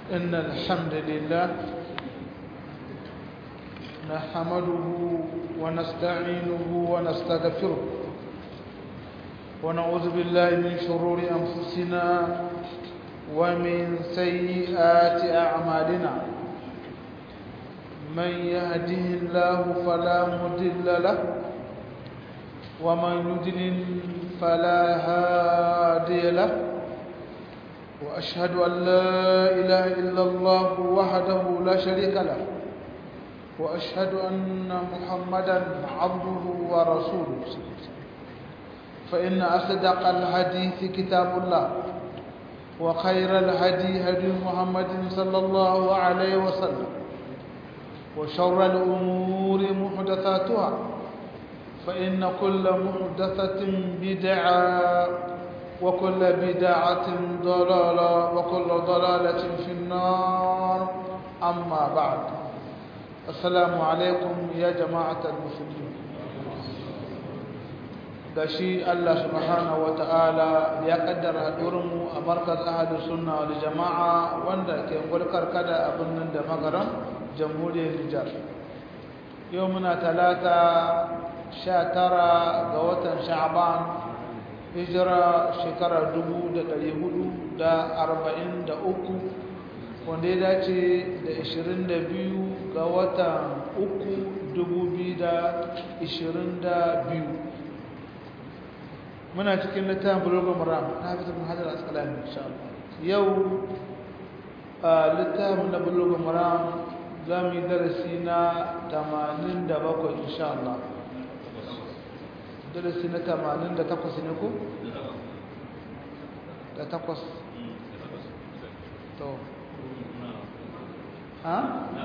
إن الحمد لله نحمده ونستعينه ونستغفره ونعوذ بالله من شرور أنفسنا ومن سيئات أعمالنا من يهده الله فلا مضل له ومن يضلل فلا هادي له وأشهد أن لا إله إلا الله وحده لا شريك له وأشهد أن محمدا عبده ورسوله فإن أصدق الحديث كتاب الله وخير الهدي هدي محمد صلى الله عليه وسلم وشر الأمور محدثاتها فإن كل محدثة بدعة وكل بدعة ضلالة وكل ضلالة في النار أما بعد السلام عليكم يا جماعة المسلمين gashi Allah subhanahu wata'ala ya kaddara mu a markaz ahlus sunna wal jama'a wanda ke gulkar kada a birnin da magaran jamhuriyar Nijar yau muna talata 19 ga watan Sha'ban hijira shekara 1443 wanda ya dace da 22 ga watan 3 2022 muna cikin littafin bulogun maram na haifar da hajjar askalami insha Allah yau a littafin na bulogun maram za mu yi darasi na 87 insha Allah darasi na 88 ne ko? da takwas to ha?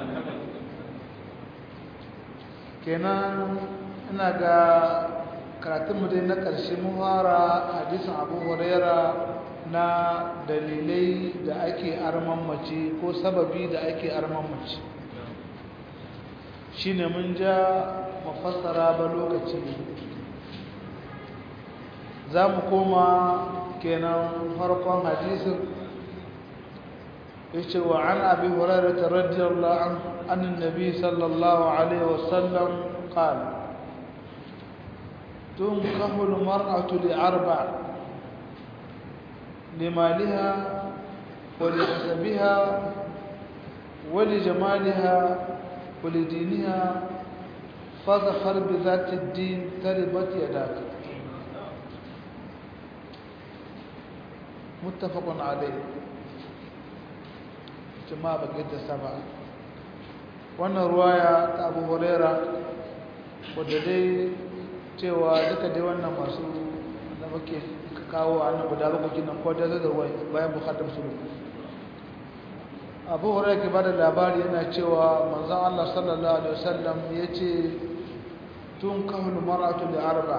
kenan ina ga karatunmu dai na ƙarshe mun fara hadisin abu huraira na dalilai da ake arman mace ko sababi da ake arman mace shi ne mun ja mafassara ba lokaci za mu koma kenan farkon hadisin yace wa an abi hurairah radiyallahu anhu anna nabi sallallahu alaihi wasallam qala تنكح المرأة لأربع لمالها ولحسبها ولجمالها ولدينها فاظفر بذات الدين تربت يداك متفق عليه جماعة بقيت السبعة وانا رواية أبو هريرة وددي cewa duka dai wannan masu da muke kawo a nan guda bakwai nan ko da zai bayan bukatar su abu hurairah ke bada labari yana cewa manzon Allah sallallahu alaihi wasallam yace tun kahul mar'atu li arba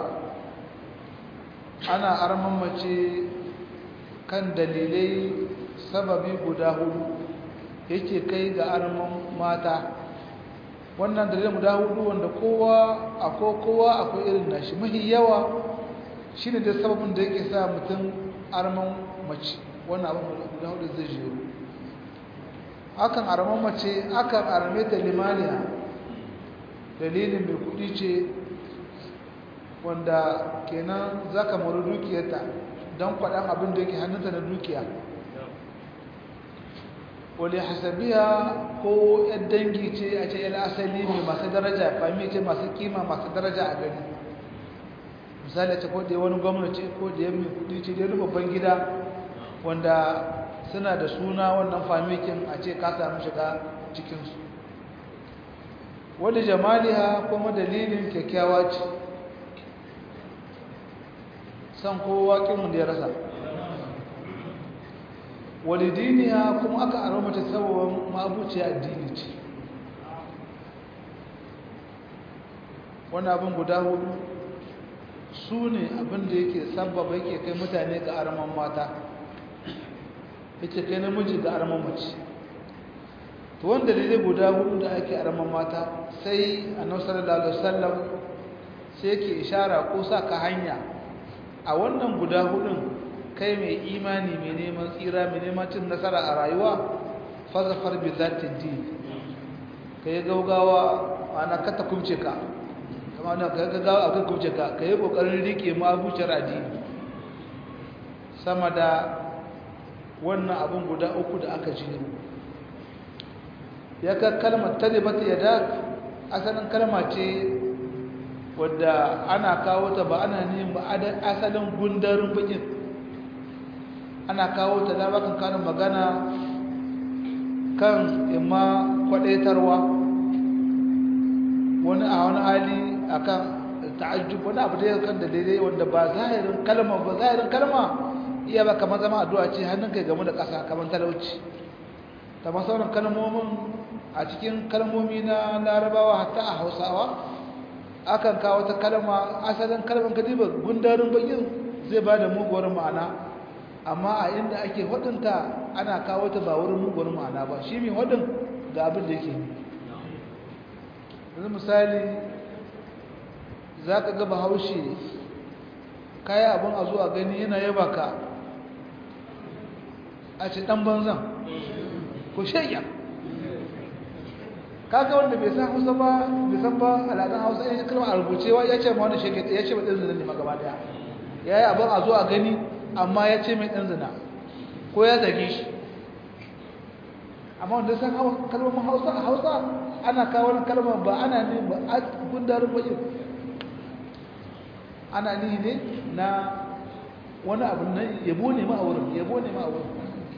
ana arman mace kan dalilai sababi guda hudu yake kai ga arman mata wannan dalilin guda hudu wanda kowa akwai kowa akwai irin nashi mahi yawa shine da sababin da yake sa mutum arman mace wannan abin guda hudu zai jero akan arman mace akan arme ta limaniya dalilin mai kudi ce wanda kenan zaka mara dukiyarta don kwaɗan abin da yake hannunta na dukiya wale hasabiya ko yan dangi ce a ce yan asali ne masu daraja fami ce masu kima masu daraja a gari misali ce ko da wani gwamnati ko da yan mai kudi ce da babban gida wanda suna da suna wannan famikin a ce ka samu shiga cikinsu wadda jamaliha kuma dalilin kyakkyawa ce san kowa kinmu da ya rasa walidiniya kuma aka aro mata sababin mabuciya addini ce wani abin guda hudu su ne abin da yake sababa yake kai mutane ga araman mata yake kai namiji ga araman mace to wanda da guda hudu da ake araman mata sai annabi sallallahu alaihi wasallam sai yake ishara ko sa ka hanya a wannan guda hudun kai mai imani mai neman tsira mai neman cin nasara a rayuwa fazafar bi zati din ka yi gaugawa ana kata kubce ka kama na ka gaugawa akai kubce ka ka yi kokarin rike ma abucin addini sama da wannan abin guda uku da aka jiro ya ka kalmar talibata ya da asalin kalma ce wadda ana kawo ta ba ana neman ba asalin gundarin bakin ana kawo ta da bakan kanin magana kan imma kwadaitarwa wani a wani hali akan ta'ajjub wani abu da ya kan da daidai wanda ba zahirin kalma ba zahirin kalma iya ba kamar zama addu'a ce hannun kai game da ƙasa kamar talauci kamar sauran kalmomin a cikin kalmomi na larabawa hatta a hausawa akan kawo ta kalma asalin kalmar kadiba gundarin bakin zai ba da muguwar ma'ana amma a inda ake hudunta ana kawo ta ba wurin muguwar ma'ana ba shi mai hudun ga abin da yake yi yanzu misali za ka gaba haushe kayan abin a zuwa gani yana yaba ka a ce ɗan banzan ko shayya kaga wanda bai san hausa ba bai san ba alaƙan hausa ya kalma a rubucewa ya ce ma wani shege ya ce mai ɗan zina ne magaba daya ya yi abin a zo a gani amma ya ce mai ɗan zina ko ya zage shi amma wanda san kalmomin hausa a hausa ana kawo wani kalmar ba ana ne ba a gundarin bayin ana ni ne na wani abu na yabo ne ma a wurin yabo ne ma a wurin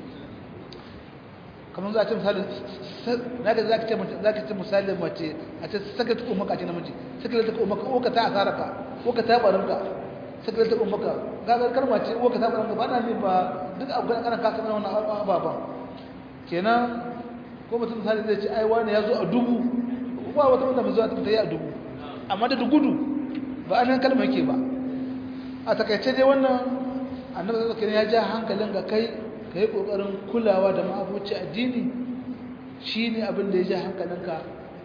kamar za a ce misali naga za ka ce za ka ce misali mace a ce saka ta umaka ce namiji saka ta umaka ko ka ta asara ka ko ka ta barin ka saka ta umaka gagar kalma ce ko ka ta barin ka ba na ne ba duk abu kan kana kasa wannan ababan kenan ko mutum misali zai ce ai wani ya zo a dubu ba wata wanda mai zuwa ta yi a dubu amma da gudu ba anan kalma yake ba a takaice dai wannan annabi sallallahu alaihi ya ja hankalin ga kai ka yi ƙoƙarin kulawa da ma'abuci addini shi ne abin da ya ji hankalinka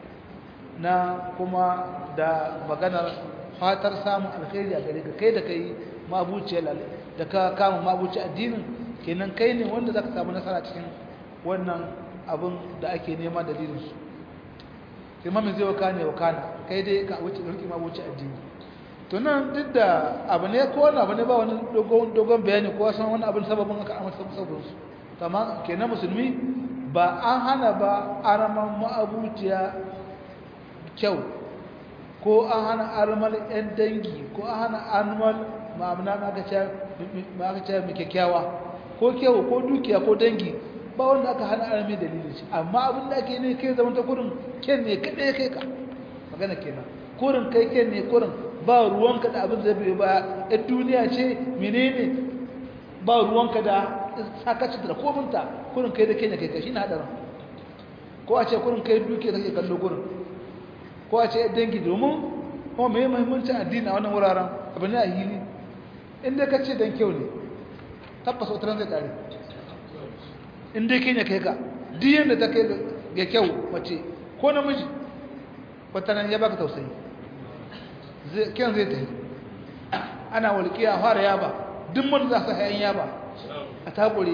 na kuma da maganar fatar samun alkhairi a gare ka kai da kai ma'abuci da ka kama ma'abuci addinin kenan kai ne wanda za ka samu nasara cikin wannan abin da ake nema dalilinsu sai mamin zai waka ne wakana kai dai ka wuce rike ma'abuci addini to nan duk da abu ne ko wani abu ne ba wani dogon bayani ko san wani abin sababin aka amince sababin su amma kenan musulmi ba an hana ba araman ma'abuciya kyau ko an hana armal yan dangi ko an hana armal ma'amuna aka ce mai kyakkyawa ko kyau ko dukiya ko dangi ba wanda aka hana armi dalilin shi amma abin da ake ne kai zaman ta kurin ken ne kaɗai kai ka magana kenan kurin kai ken ne kurin ba ruwanka da abin zai biyo ba ɗan duniya ce menene ba ruwanka da sakacin da kominta kurin kai da kenya kai kashi na haɗarin ko a ce kurin kai duke kake kallo gurin ko a ce dangi domin kuma mai mahimmancin addini a wannan wuraren abu ne a hili inda ka ce dan kyau ne tabbas wata zai ƙare inda kenya kai ka duk yadda ta kai ga kyau mace ko namiji wata nan ya baka tausayi kyan zai tafi ana walƙiya fara yaba duk mun za su hayan yaba a takure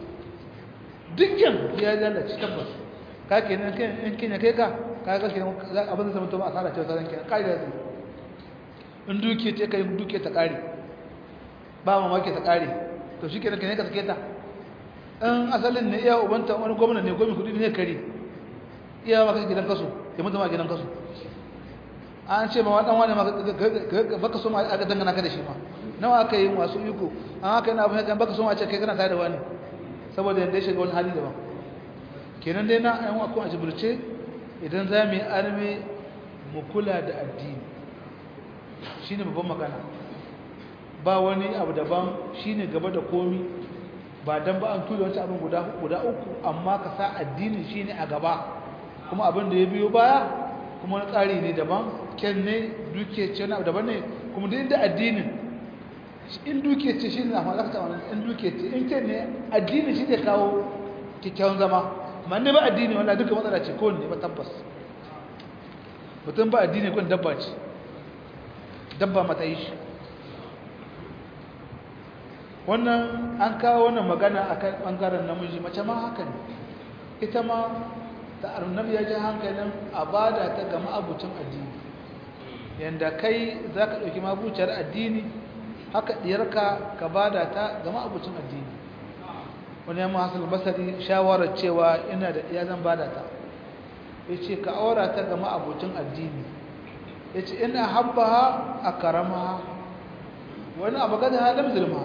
dukkan ya lalace tabbas ka ke nan in kenya kai ka ka ga kenan abin da zama to ba a tsara cewa tsaron kenan kai da zai in duke ce kai duke ta kare ba mamaki ta kare to shi kenan kenan ka sake ta in asalin ne iya ubanta wani gwamna ne gwamna kudi ne kare iya maka gidan kaso ya mutu ma gidan kaso an ce ma wadan wani baka so ma aka dangana ka da shi ma nawa aka yi masu iko an aka yi na abin kan baka so ma ce kai kana tare da wani saboda yadda ya shiga wani hali daban kenan dai na yan wakon a jibirce idan za mu yi arme mu kula da addini shi ne babban magana ba wani abu daban shi ne gaba da komi ba don ba an tura wancan abin guda uku amma ka sa addini shi ne a gaba kuma abin da ya biyo baya kuma wani tsari ne daban ken ne duke ce wani abu daban ne kuma da inda addinin in duke ce shi ne a malakta wani in duke ce in ken ne addini shi ne kawo kyakkyawan zama amma ne ba addini wanda duka matsala ce kowane ne ba tabbas mutum ba addini kwan dabba ce dabba mata yi shi wannan an kawo wannan magana a kan ɓangaren namiji mace ma haka ne ita ma da annabi ya ji hankalin a bada ta ga ma'abucin addini yanda kai za ka ɗauki mabuciyar addini haka ɗiyarka ka bada ta ga ma'abucin addini wani yamma hasan basari shawarar cewa ina da ɗiya zan bada ta ya ce ka aura ta ga ma'abucin addini ya ce ina habba ha a karama wani abu gada halar zulma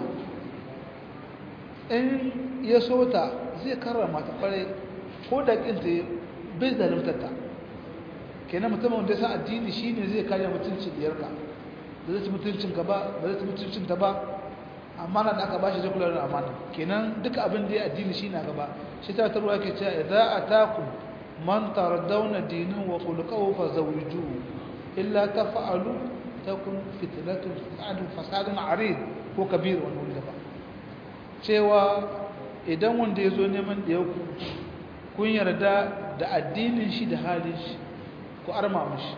in ya so ta zai karrama ta kwarai ko da ƙinta bai zalimtata kenan mutumin da ya san addini shine zai kare mutuncin diyarka ba zai ci mutuncin ka ba ba zai ci mutuncin ta ba amana da aka bashi zai kula da amana kenan duka abin da ya addini shine a gaba shi ta tarwa yake cewa idza atakum man taradawna dinahu wa khuluquhu fazawwijuhu illa taf'alu takun fitnatun fa'adu fasadun arid ko kabir wannan wanda ba cewa idan wanda ya zo neman da ku kun yarda da addinin shi da halin shi ku arma mashi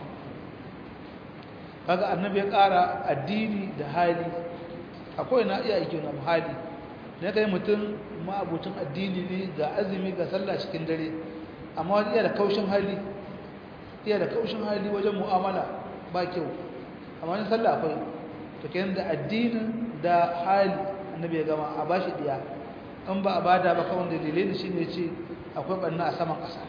kaga annabi ya ƙara addini da hali akwai na iya aiki na hali ne kai mutum ma'abucin addini ne ga azumi ga sallah cikin dare amma wani iya da kaushin hali iya da kaushin hali wajen mu'amala ba kyau amma wani sallah akwai to kenan da addinin da hali annabi ya gama a bashi diya in ba a bada ba kawai dalilai da shine ce akwai banna a saman ƙasa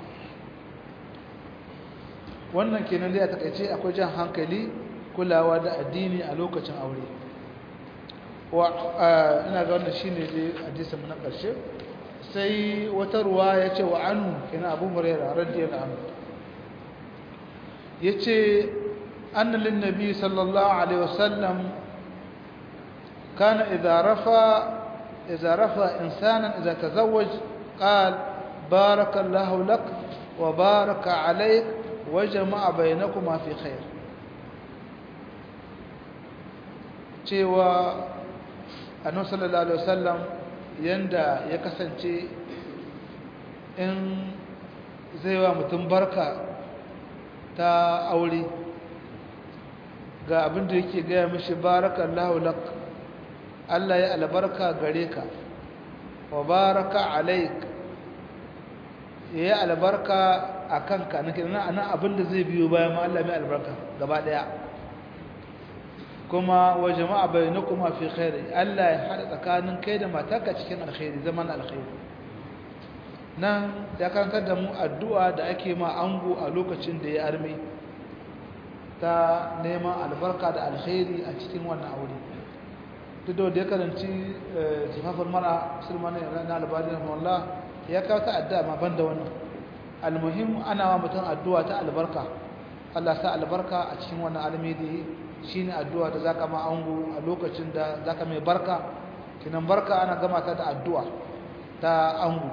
wannan kenan dai a takaice akwai jan hankali kulawa da addini a lokacin aure wa ina ga wannan shine dai hadisin mu na ƙarshe sai wata ruwa ya ce wa anu kenan abu hurairah radiyallahu anhu yace anna lin nabi sallallahu alaihi wasallam kana idza rafa idza rafa insanan idza tazawwaj qala بارك الله لك وبارك عليك وجمع بينكما في خير cewa annabi sallallahu alaihi wasallam yanda ya kasance in zai wa mutum barka ta aure ga abin da yake gaya mishi barakallahu lak Allah ya albarka gare ka wa baraka alaik ya yi albarka a kanka na kira na abin da zai biyo bayan Allah mai albarka gaba daya kuma wa jama'a bai na kuma fi khairi Allah ya haɗa tsakanin kai da matarka cikin alkhairi zaman alkhairi nan ya karantar da mu addu'a da ake ma ango a lokacin da ya arme ta neman albarka da alkhairi a cikin wannan aure duk da ya karanci jifafin mara sulmani na albarin wallah ya kawo ta addu'a ma banda wannan almuhim ana wa mutum addu'a ta albarka Allah sa albarka a cikin wannan almidi shine addu'a da zaka ma ango a lokacin da zaka mai barka kinan barka ana gama ta da addu'a ta ango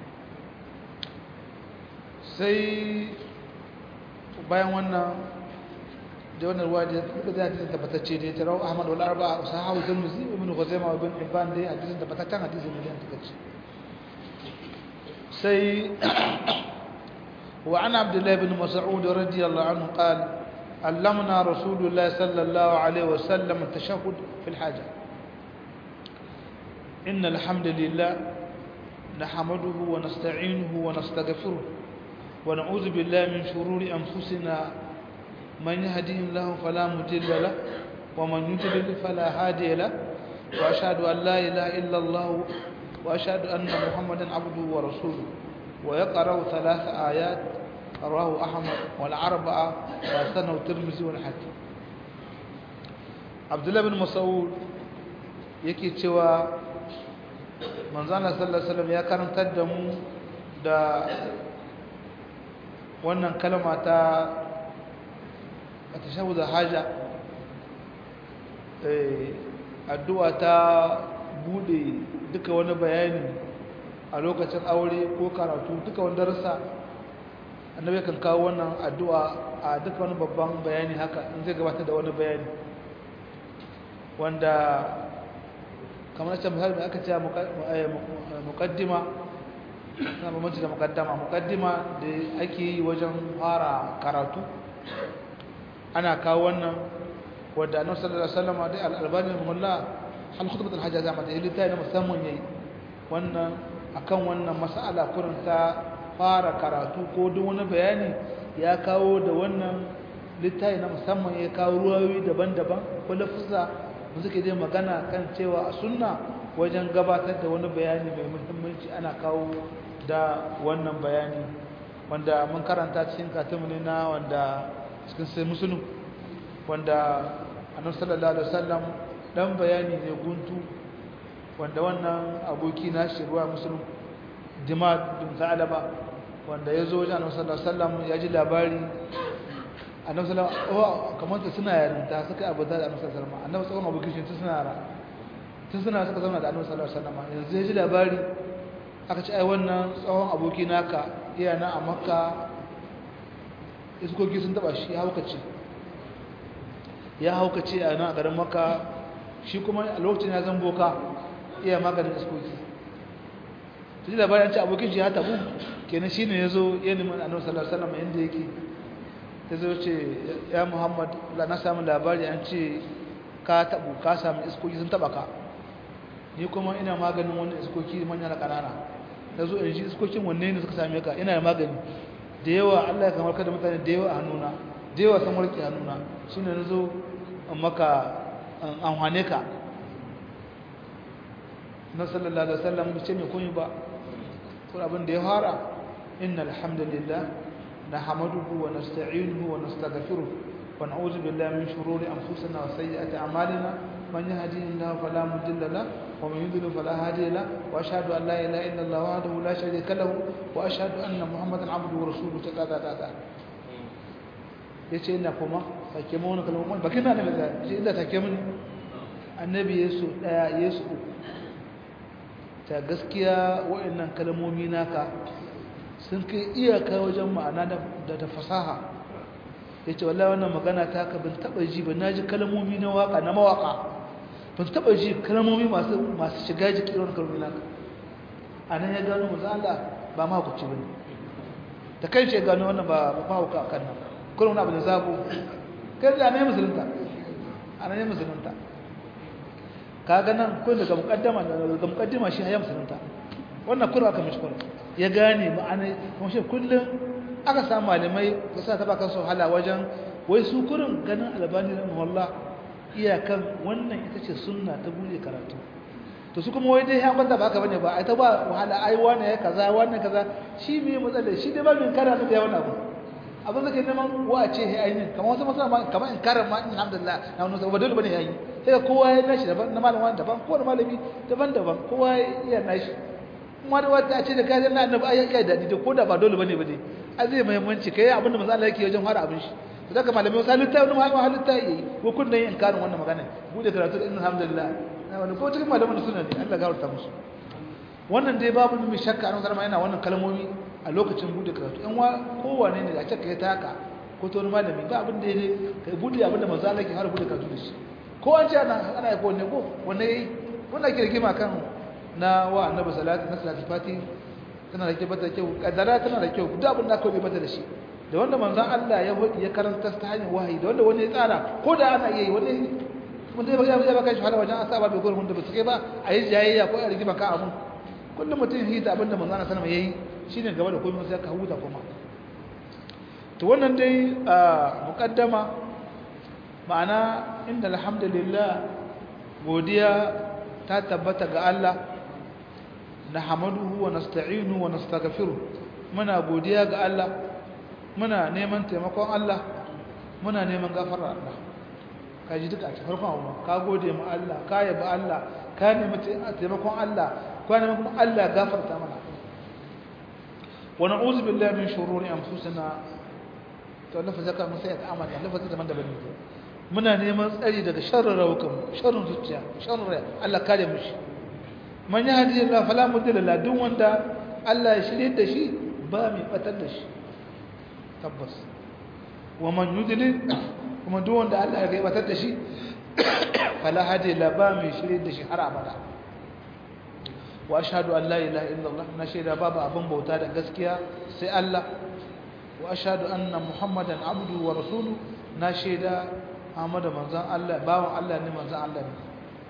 sai bayan wannan da wannan ruwa da duka da hadisin tabbatacce da ya tarau Ahmad wal Arba'a sahahu Tirmidhi ibn Khuzaimah ibn Hibban dai hadisin tabbataccen hadisin ne da take سي وعن عبد الله بن مسعود رضي الله عنه قال علمنا رسول الله صلى الله عليه وسلم التشهد في الحاجة إن الحمد لله نحمده ونستعينه ونستغفره ونعوذ بالله من شرور أنفسنا من يهدي الله فلا مضل له ومن يضلل فلا هادي له وأشهد أن لا إله إلا الله وأشهد أن محمدا عبده ورسوله ويقرأ ثلاث آيات رواه أحمد والأربعة وسنه الترمذي والحاكم عبد الله بن مسعود yake cewa manzana sallallahu alaihi wasallam ya karantar da mu da wannan kalma ta tashahhud haja eh addu'a ta bude duka wani bayani a lokacin aure ko karatu duka wani darasa annabi kan kawo wannan addu'a a duka wani babban bayani haka in zai gabatar da wani bayani wanda kamar ce misali da aka ce muqaddima na bambanci da muqaddama muqaddima da ake yi wajen fara karatu ana kawo wannan wadda annabi sallallahu alaihi wasallam da al-albani mullah al-khutbah al-hajj zama da littafi musamman yayi wannan akan wannan mas'ala kurin ta fara karatu ko duk wani bayani ya kawo da wannan littafi na musamman ya kawo ruwayoyi daban-daban ko lafuzza da suke dai magana kan cewa a sunna wajen gabatar da wani bayani mai muhimmanci ana kawo da wannan bayani wanda mun karanta cikin katimu ne na wanda cikin sai musulun wanda annabi sallallahu alaihi wasallam dan bayani ne guntu wanda wannan aboki na shi ruwa musulun dimad bin sa'alaba wanda ya zo wajen annabi sallallahu alaihi wasallam ya ji labari annabi sallallahu alaihi wasallam kamar ta suna yarinta suka abuta da annabi sallallahu alaihi wasallam annabi tsawon abokin shi tun suna yara tun suna suka zama da annabi sallallahu alaihi wasallam yanzu ya ji labari aka ce ai wannan tsawon aboki naka iya na a makka iskoki sun taba shi ya haukace ya haukace a nan a garin makka shi kuma a lokacin ya zan boka iya maganin iskoki ta ji labari an ce abokin shi ya tabu kenan shi ne ya zo ya nemi annabi sallallahu alaihi wasallam inda yake ta zo ce ya muhammad la na samu labari an ce ka tabu ka samu iskoki sun taba ka ni kuma ina maganin wani iskoki manya da ƙanana na zo in ji iskokin wanne ne suka same ka ina da magani da yawa Allah ya kamar kada mutane da yawa a hannuna da yawa sun warke hannuna shi ne na zo in maka an hane ka na sallallahu alaihi wasallam bai ce mai kunyi ba kuma abin da ya fara inna alhamdulillah nahmaduhu wa nasta'inuhu wa nastaghfiruh wa na'udhu billahi min shururi anfusina wa sayyiati a'malina من يهدي الله فلا مضل له ومن يضلل فلا هادي له واشهد ان لا اله الا الله وحده لا شريك له واشهد ان محمدا عبده ورسوله تقاطع تقاطع yace ina kuma sake mu wani kalmomi bakin na nabi yace inda take mun annabi yesu daya yesu ta gaskiya wayannan kalmomi naka sun kai iyaka wajen ma'ana da da fasaha yace wallahi wannan magana ta ka bin taba ji ba naji kalmomi na waka na mawaka ban taba ji kalmomi masu masu shiga jiki irin kalmomi naka anan ya gano manzo Allah ba ma ku ci bane da kai ce gano wannan ba ba ku kan nan kullum na bane zabo kai da ne musulunta anan ne musulunta kaga nan ko daga mukaddama daga mukaddima shi ya musulunta wannan kurwa aka mishi kurwa ya gane ma'ana kuma shi kullum aka samu malamai da sa taba kansu hala wajen wai su kurin ganin albani na muhalla iyakan wannan ita ce sunna ta bude karatu to su kuma wai dai ya kwanta ba haka bane ba ai ta ba wahala ai wani ya kaza wani kaza shi me matsalar shi dai ba min kara da yawan abu abin da ke neman wa ce he ainin kamar wasu masana kamar in karar ma alhamdulillah na wannan ba dole bane yayi sai kowa ya nashi daban na malamin daban kowa malami daban daban kowa ya nashi kuma da wata ce da kayan na annabi ayyuka ya dadi da koda ba dole bane bane a zai muhimmanci kai abinda manzo Allah yake wajen fara abin shi to daga malamai wasu halitta wani malama halitta yi ko kun yin inkarin wannan magana bude karatu da alhamdulillah na wani ko cikin malaman da suna ne Allah gafarta musu wannan dai babu mai shakka an zama yana wannan kalmomi a lokacin bude karatu in wa kowane ne da ce kai ta haka ko to wani malami ba abin da ya kai bude abin da manzo Allah yake fara bude karatu da shi ko an ce ana ana ko ne ko wanne yayi wannan ke rigima kan na wa annabi salatu na salatu fati tana da kyau bata kyau kadara tana da kyau duk abin da aka yi bata da shi da wanda manzon Allah ya hodi ya karanta ta hanyar wahayi da wanda wani ya tsara ko da ana yi wani mun dai baka ya baka shi hala wajen asaba bai gurin da ba su kai ba a yi jayayya ko a rigima ka abun kullum mutum yi ta abinda manzon Allah sallama yayi shine gaba da komai sai ka huta kuma to wannan dai muqaddama ma'ana inda alhamdulillah godiya ta tabbata ga Allah nahmaduhu wa nasta'inuhu wa nastaghfiruh muna godiya ga Allah muna neman taimakon Allah muna neman gafarar Allah ka ji duka a cikin farkon abu ka gode ma Allah ka yabi Allah ka nemi taimakon Allah ka nemi kuma Allah gafarta mana wa na'udhu billahi min shururi anfusina to lafa zaka mun sai ta amana lafa zaka daban-daban ne muna neman tsari daga sharrin rawukan sharrin zuciya sharrin rai Allah kare mu shi man yahdi Allah fala mudilla la duk wanda Allah ya shirye da shi ba mai batar da shi tabbas wa man yudlil kuma duk wanda Allah ya batar da shi fala hadi la ba mai shirye da shi har abada wa ashhadu an la ilaha illallah na shaida babu abin bauta da gaskiya sai Allah wa ashhadu anna muhammadan abdu wa rasuluhu na shaida Ahmadu manzan Allah bawan Allah ne manzan Allah ne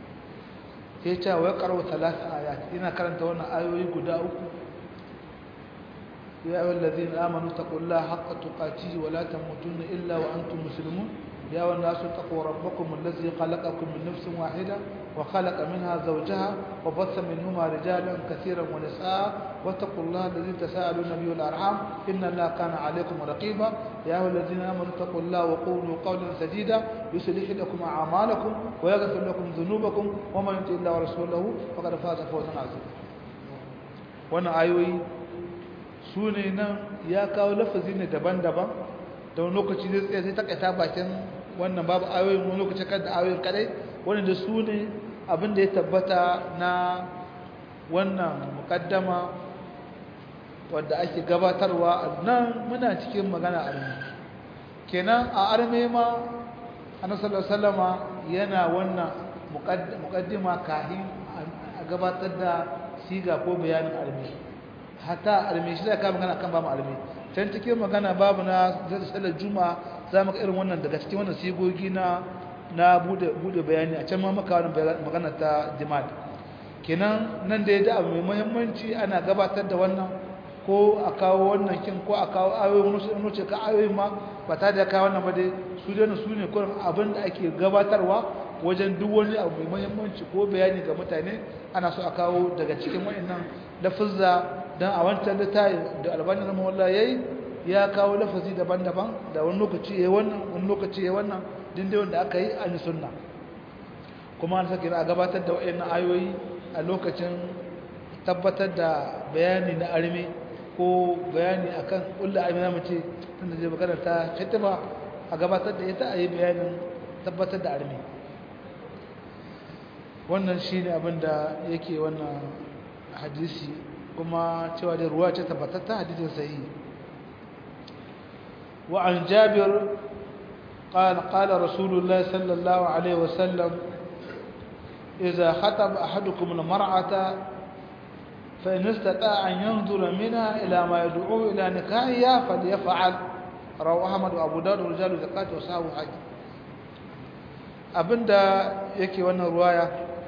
sai ce wa qara'u talata ayat ina karanta wannan ayoyi guda uku يا أيها الذين آمنوا اتقوا الله حق تقاته ولا تموتن إلا وأنتم مسلمون يا أيها الناس اتقوا ربكم الذي خلقكم من نفس واحدة وخلق منها زوجها وبث منهما رجالا كثيرا ونساء واتقوا الله الذي تساءلون به والأرحام إن الله كان عليكم رقيبا يا أيها الذين آمنوا اتقوا الله وقولوا قولا سديدا يصلح لكم أعمالكم ويغفر لكم ذنوبكم ومن يطع الله ورسوله فقد فاز فوزا عظيما wannan ayoyi su ne nan ya kawo lafazi ne daban-daban da wani lokaci zai tsaye sai takaita bakin wannan babu ayoyin wani lokaci kan da ayoyin kadai wani da su ne abin da ya tabbata na wannan mukaddama wadda ake gabatarwa nan muna cikin magana arme kenan a arme ma annabi salama yana wannan mukaddima kahin a gabatar da siga ko bayanin arme hatta arme shi zai ka magana kan babu arme can cikin magana babu na sallar juma'a za mu ga irin wannan daga cikin wannan sigogi na na bude bude bayani a can ma maka wannan magana ta jimad kenan nan da ya da abu mai muhimmanci ana gabatar da wannan ko a kawo wannan kin ko a kawo ayoyin wani ce ka ayoyin ma ba ta da kawo wannan ba dai su dai su ne kurin abin da ake gabatarwa wajen duk wani abu mai muhimmanci ko bayani ga mutane ana so a kawo daga cikin wa'annan lafuzza dan a wancan littafi da albani na mawalla yayi ya kawo lafazi daban-daban da wani lokaci yayi wannan wani lokaci yayi wannan dinde wanda aka yi an sunna kuma an sake a gabatar da wa'annan ayoyi a lokacin tabbatar da bayani na arme ko bayani akan kullu arme zamu ce tunda zai magana ta khitba a gabatar da ita a yi bayanin tabbatar da arme wannan shine abin da yake wannan hadisi kuma cewa da ruwa ce tabbatatta hadisin sahihi wa an jabir قال قال رسول الله صلى الله عليه وسلم إذا خطب أحدكم المرأة فإن استطاع أن ينظر منها إلى ما يدعو إلى نكاحها فليفعل رواه أحمد وأبو داود ورجال زكاة وصحابه حج abinda yake wannan ruwaya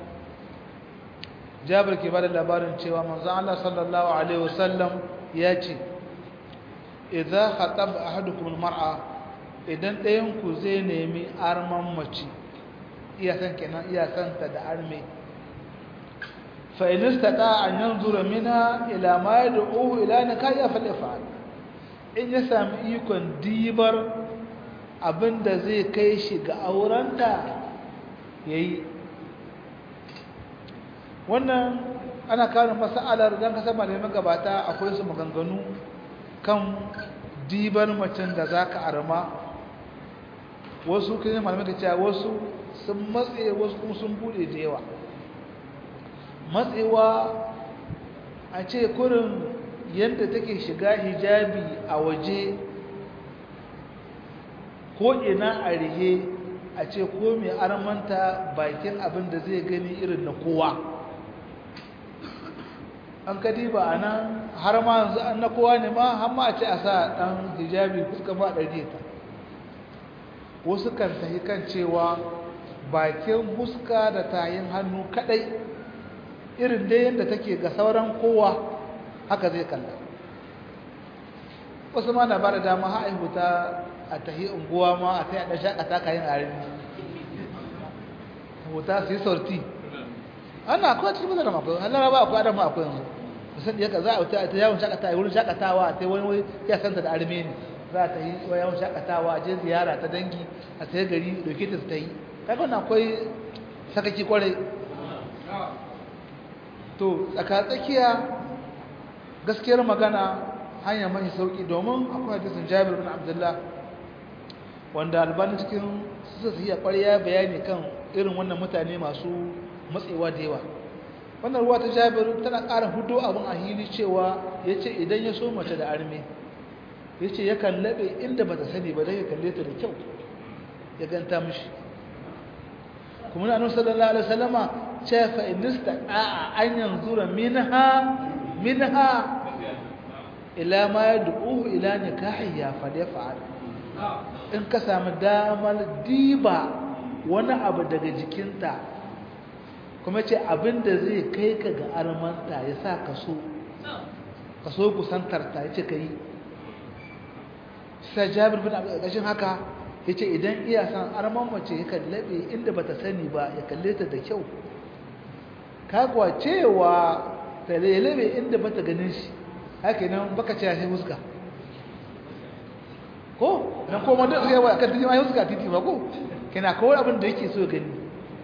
Jabir ke bada labarin cewa manzon Allah sallallahu alaihi wasallam ya ce idza khataba ahadukum almar'a idan ɗayan ku zai nemi arman mace iya san kenan iya san ta da arme fa in istata an yanzura minha ila ma yad'u ila nikahi falyafal in ya sami ikon dibar abinda zai kai shi ga aurenta yayi wannan ana kawo mas'alar dan kasar malamin gabata akwai su maganganu kan dibar macen da zaka arma wasu kai malamai da cewa wasu sun matse wasu kuma sun bude da yawa matsewa a ce kurin yadda take shiga hijabi a waje ko ina a rihe a ce ko mai armanta bakin abin da zai gani irin na kowa an kadi ba a nan har ma yanzu an na kowa ne ma har ma a ce a sa ɗan hijabi fuska ba ɗari ta wasu kan tafi kan cewa bakin huska da tayin hannu kadai irin dai yadda take ga sauran kowa haka zai kalla wasu ma na ba da dama haihu ta a tahi unguwa ma a ta yada shakata kayan arini huta su yi sorti ana akwai cikin mazara makwai hallara ba akwai adam akwai yanzu musan da yaka za a ta yawon shakatawa wurin shakatawa a ta wani ya santa da arme ne za ta yi yawon shakatawa a je ziyara ta dangi a sai gari dauke ta su ta yi kaga wannan akwai sakaki kwarai to tsakatsakiya gaskiyar magana hanya mai sauki domin akwai hadisin Jabir bin Abdullah wanda albani cikin su iya ƙwarya bayani kan irin wannan mutane masu matsewa da yawa wannan ruwa ta Jabir tana ƙara hudo abin a hili cewa yace idan ya so mace da arme yace yakan labe inda bata sani ba dan ya kalle ta da kyau ya ganta mishi kuma na annabi sallallahu alaihi wasallama ce fa inista a an yanzura minha minha ila ma yad'u ila nikahiya fa yaf'al in ka samu damar diba wani abu daga jikinta kuma ce abinda zai kai ka ga armanta ya sa ka so ka so kusantar ta yace kai sai Jabir bin Abdullah haka yace idan iya san arman mace ya kallabe inda bata sani ba ya kalle ta da kyau kagwa cewa ta lelebe inda bata ganin shi haka nan baka ce sai huska ko dan ko da sai wa kan titi ma huska titi ba ko kana kawai abin da yake so gani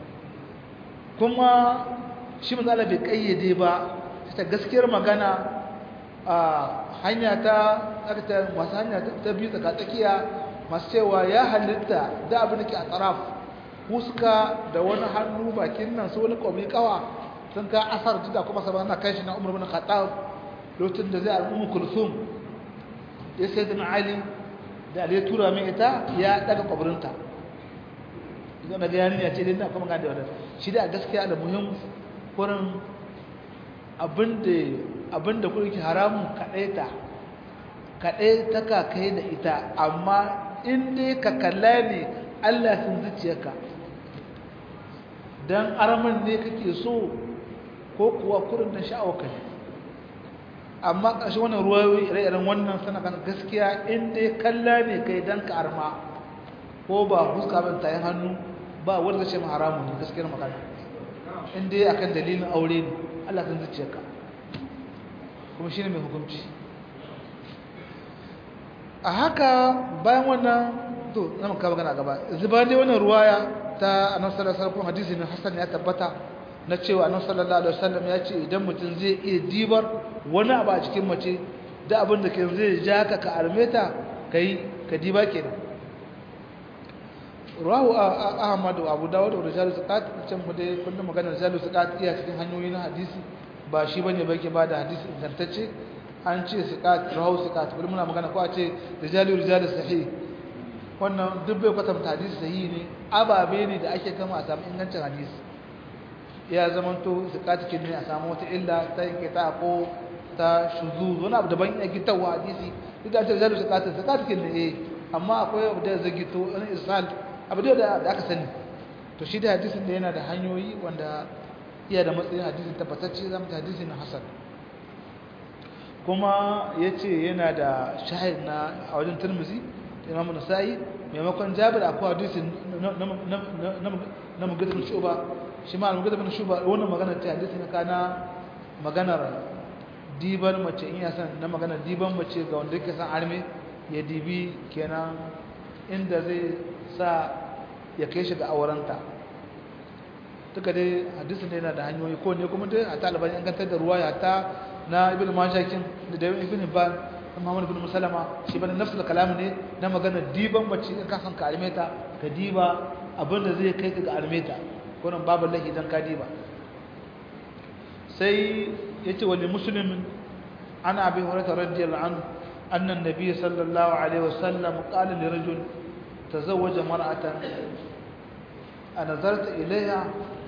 kuma shi manzala bai kayyade ba ta gaskiyar magana a hanya ta aka masu hanya ta biyu tsaka tsakiya masu cewa ya halitta da abin da ke a tsaraf huska da wani hannu bakin nan su wani kwami kawa sun ka asar jida kuma sabon na kai shi na umar bin khattab lokacin da zai al'ummu kulsum ya sai da ali da ali tura min ita ya daga kwabirinta zama ga yanin ya ce dai na kuma gane da wadanda shi da gaskiya da muhim wurin abinda kuma ke haramun kaɗaita kaɗai ta kakai da ita amma in dai ka kalla ne allah sun zuciyarka don aramin ne kake so ko kuwa kurin da sha'awaka ne amma ƙarshe wannan ruwa ire-iren wannan sana kan gaskiya in dai kalla ne kai don ka arma ko ba fuska ban tayin hannu ba wanda ce mu haramun ne gaskiyar magana in dai akan dalilin aure ne Allah kan zuciyarka kuma shine mai hukunci a haka bayan wannan to zan ka magana gaba zuba dai wannan ruwaya ta annabi sallallahu alaihi wasallam hadisi ne hasan ya tabbata na cewa annabi sallallahu alaihi wasallam ya ce idan mutum zai iya dibar wani abu a cikin mace da abin da ke zai ja ka ka armeta kai ka diba kenan rawu ahmad wa abu dawud da rijalu zakat can mu dai kullum maganar rijalu zakat iya cikin hanyoyi na hadisi ba shi bane ba ke bada hadisi ingantacce an ce zakat rawu zakat kullum muna magana ko a ce rijalu rijalu sahih wannan duk bai kwatanta hadisi sahihi ne ababe ne da ake kama a samu ingancin hadisi ya zamanto zakat kin ne a samu wata illa ta yanke ta ko ta shuzuz wani abu daban ya gitarwa hadisi duk da ce rijalu zakat zakat kin ne eh amma akwai abu da zai gito wani isal abu da aka sani to shi da hadisin da yana da hanyoyi wanda iya da matsayin hadisin tabbatacce zama ta hadisin hasan kuma ya ce yana da shahid na a wajen turmuzi imamu nasa'i maimakon jabir akwai hadisin na mugadabin shuba shi ma mugadabin shuba wannan magana ta hadisin ka na maganar diban mace in ya san na maganar diban mace ga wanda yake san arme ya dibi kenan inda zai sa ya kai shi ga aurenta duka dai hadisin yana da hanyoyi ko ne kuma dai a taliban yan gantar da ruwa ya ta na ibn majakin da da ibn ban Muhammad ibn Musalama shi bane nafsul kalam ne na magana diban bacci in ka san ka armeta ka diba abin da zai kai ka ga armeta ko nan babu lahi dan ka diba sai yace wali muslimin ana abi hurairah radiyallahu anhu anna an-nabiy sallallahu alaihi wasallam qala li rajul تزوج مرأة أنظرت إليها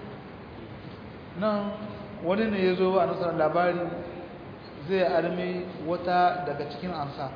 nan wani ne ya zo a nasarar labari zai armi wata daga cikin ansa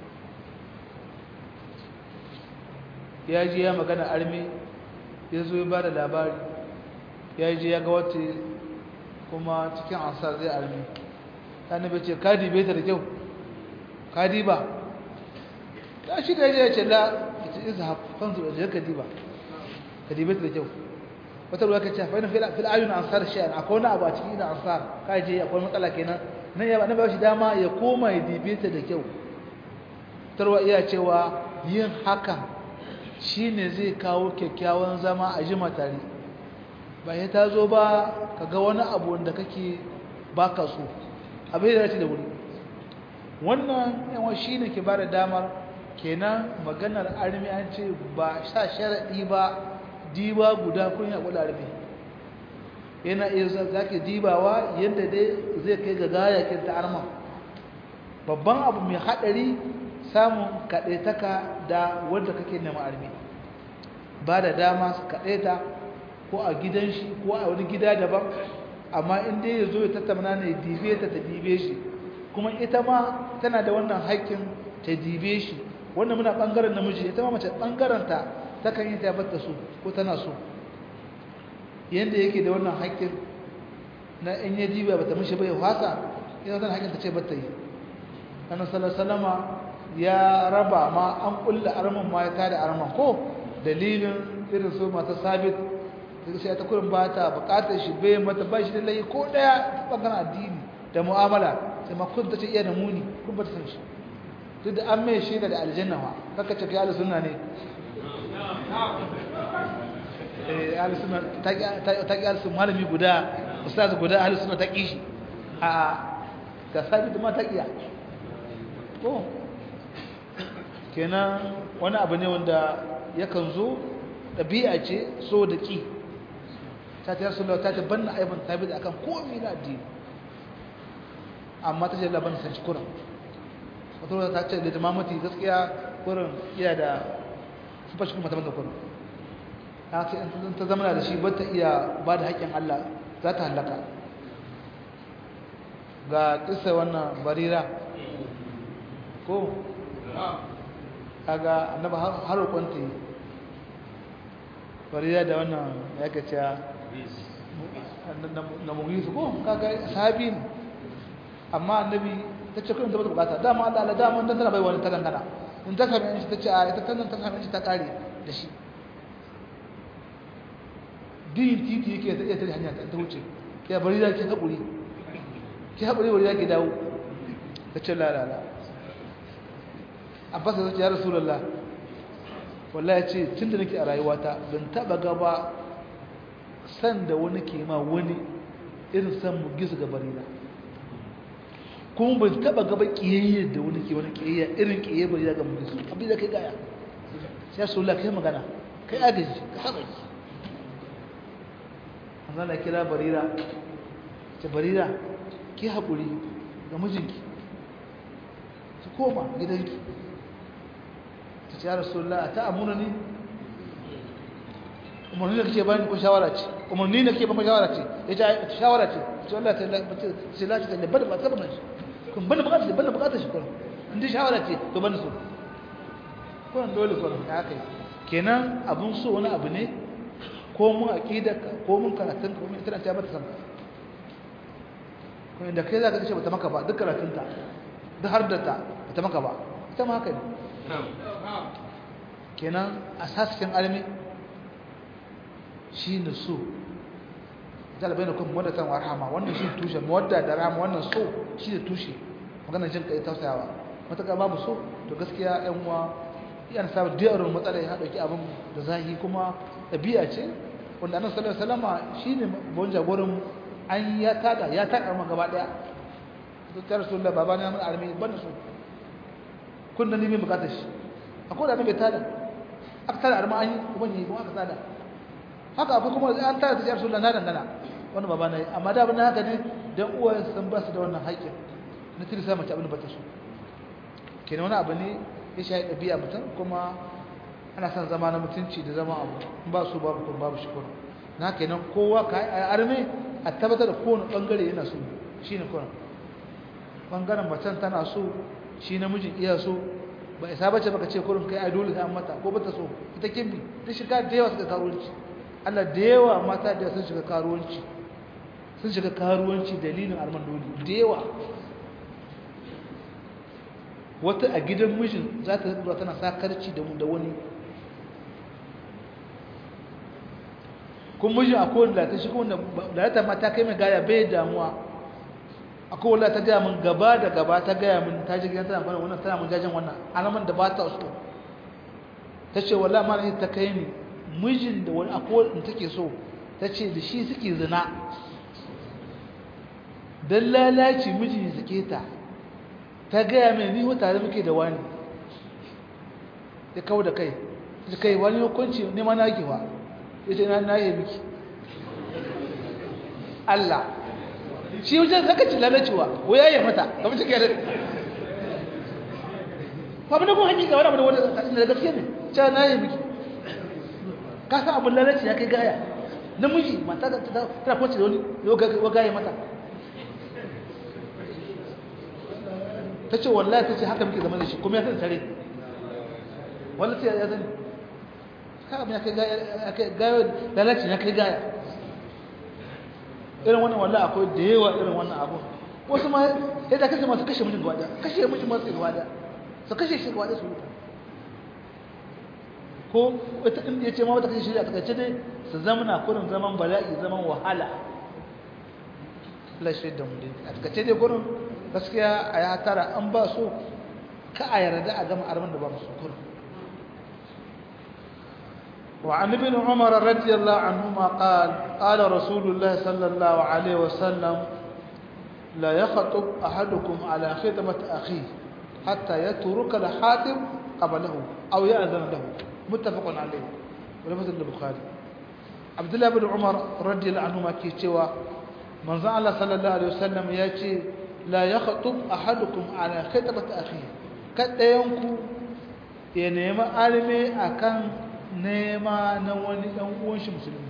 ya ji ya magana armi ya zo ya ba da labari ya ji ya ga wata kuma cikin ansa zai armi ta nabe ce kadi bai ta da kyau kadi ba ta shi da ya ce la izhab fanzur da ka diba ka dibe ta da kyau wata ruwa kace fa ina fil ayun ansar shay'an akwai wani abu a cikin idan ansar kai je akwai matsala kenan nan ya ba shi dama ya koma ya dibe ta da kyau tarwa iya cewa yin hakan shine zai kawo kyakkyawan zama a jima tare ba ya ta zo ba kaga wani abu wanda kake baka so abin da ya da wuri wannan yawan shine ke bada damar kenan maganar armi an ce ba sa sharaɗi ba diba guda kun ya kula armi yana iya zaki dibawa yadda dai zai kai ga gayakin ta arma babban abu mai haɗari samun kaɗaitaka da wanda kake nema armi ba da dama su kaɗaita ko a gidan shi ko a wani gida daban amma in dai ya zo ya tattauna ne dibe ta ta dibe shi kuma ita ma tana da wannan haƙƙin ta dibe shi wannan muna bangaren namiji ita ma mace bangaren ta takan yi ta batta su ko tana so yanda yake da wannan haƙƙin na in ya diba bata mishi bai hasa ina tana haƙƙin ta ce batta yi annabi sallallahu ya raba ma an kulla arman ma ya tada arman ko dalilin irin su mata sabit sai ta kurin ba ta bukatar shi bai mata ba shi da layi ko daya bangaren addini da mu'amala sai ma kun ta ce iya da muni kun ba ta san shi duk da an mai shi da aljanna ma kaka ce kai ahlus sunna ne eh ahlus sunna ta ta ki ahlus malami guda ustaz guda ahlus sunna ta ki shi a ga sabit ma ta kiya ko kenan wani abu ne wanda yakan zo ɗabi'a ce so da ƙi ta ta yarsu ta ta banna aibin tabi da akan komi na addini amma ta ce laban san shi kuran wata wata ta ce da jamamati gaskiya kuran iya da su fashi kuma ta banda kuran ta ce in ta zama da shi ba ta iya ba da haƙƙin Allah za ta halaka ga ƙisa wannan barira ko kaga annaba har roƙonta yi farida da wannan ya ka ce na mugisu ko kaga sahabi ne amma annabi ta ce kudin ta bata bukata dama Allah Allah dama dan tana bai wani ta dangana in ta same shi ta ce a ita tannan ta same shi ta kare da shi din titi yake ta iya tare hanya ta wuce ya bari da ke haƙuri ki haƙuri bari da ke dawo ta ce la la la abbas ya ce ya rasulullah wallahi ya ce tun da nake a rayuwata ban taba gaba san da wani ke ma wani irin san mu gizu ga barira kuma ban taba gaba kiyayya da wani ke wani kiyayya irin kiyayya barira ga mu gizu abin da kai gaya sai rasulullah kai magana kai agaji ka saba ki Allah na kira barira ce barira ki haƙuri ga mijinki ki koma gidanki ta ce ya rasulullah ta amuna ni umarni da kake bani ko shawara ce umarni da kake bani shawara ce ya ce shawara ce ce Allah ta ce lati ta lebada ba ta bana shi kun bani bukatar bani bukatar shi kuma inda shawara ce to bani so kuma dole kuma ya kai kenan abun so wani abu ne ko mun aqidarka ko mun karatun ko mun tana ta mata sanka ko inda kai zaka ce bata maka ba duk karatunta duk har da ta bata maka ba ita ma haka ne kenan asasikin almi shi ne so zalabai na kuma mawadatan wa rahama wannan shi tushe mawadda da rahama wannan so shi ne tushe maganar jin kai tausayawa mataka babu so to gaskiya yan uwa yana samun diyarin matsala ya dauki abin da zahi kuma ɗabi'a ce wanda annabi sallallahu alaihi wasallam shine bon jagoran an ya tada ya tada mu gaba daya to ta rasulullah baba na mun armi ban su kun da ni mai bukatar shi akwai da annabi tada aka tada arma an yi kuma ne kuma aka tada haka akwai kuma an tada ta rasulullah na dangana wannan baba na yi amma da abin haka ne dan uwayen sun ba su da wannan haƙƙin na tirsa mace abin da bata so kenan wani abu ne ya shayi ɗabi'a mutum kuma ana son zama na mutunci da zama abu ba su babu kuma babu shi kuma na kenan kowa ka yi arme a tabbatar da kowane ɓangare yana so shi ne kuma ɓangaren macen tana so shi namijin iya so ba isa bace baka ce kurin kai ai dole sai an mata ko bata so ita kimbi ta shiga da yawa suka karuwanci Allah da yawa mata da sun shiga karuwanci sun shiga karuwanci dalilin arman dole da yawa wata a gidan mijin za ta zuwa tana sakarci da wani kun mijin akwai wanda ta shi wanda da ta mata kai mai gaya bai damuwa akwai wanda ta gaya min gaba da gaba ta gaya min ta ji gidan tana bane wannan tana mun jajen wannan alaman da ba ta so ta ce wallahi ma ne ta kai ni mijin da wani akwai wanda take so ta ce da shi suke zina dan lalaci mijin suke ta ta gaya mai ni wata da muke da wani ya kawo da kai da kai wani hukunci nema na gewa ya ce na yi miki Allah shi wajen zaka ci lalacewa waya ya mata ka mace kai da ba mun kun hakika wani abu da wani da gaske ne ce na yi miki ka san abin lalace ya kai gaya namiji mata ta tana kwanci da wani yau gaya mata ta ce wallahi ta ce haka muke zama da shi kuma ya san tare wallahi sai ya sani haka ya kai gaya lalaci ya kai gaya irin wannan wallahi akwai da yawa irin wannan abu wasu ma ya da kashe masu kashe mijin gaba da kashe mijin masu gaba da su kashe shi gaba da su wuta ko wata inda ya ce ma wata kashe shi a takaice dai su zamana kurin zaman bala'i zaman wahala lashe da mu dai a takaice dai kurin gaskiya a ya tara an ba so ka a yarda a gama arman da ba su kurin وعن ابن عمر رضي الله عنهما قال قال رسول الله صلى الله عليه وسلم لا يخطب أحدكم على خدمة أخيه حتى يترك الحاتم قبله أو يأذن له متفق عليه ولفظ البخاري عبد الله بن عمر رضي الله عنهما كيتوا من زعل صلى الله عليه وسلم ياتي لا يخطب أحدكم على خدمة أخيه kada yanku ya nemi alme akan nema na wani ɗan uwan shi musulmi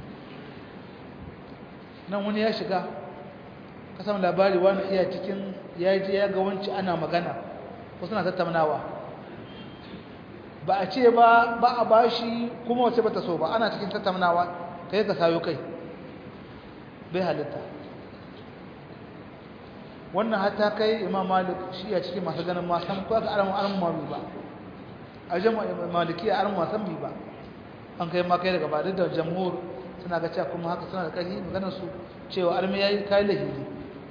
nan wani ya shiga ka samu labari wani iya cikin ya je ya ga wanci ana magana wasu na tattaunawa ba a ce ba ba a bashi kuma wace ba ta so ba ana cikin tattaunawa kai ka sayo kai bai halitta wannan hatta kai imam malik shi a cikin masu ganin masan ko aka aramu aramu mami ba a jama'a maliki a aramu masan bi ba an kai ma kai daga ba da jamhur suna ga cewa kuma haka suna da ƙarfi maganar su cewa armi yayi kai lahiri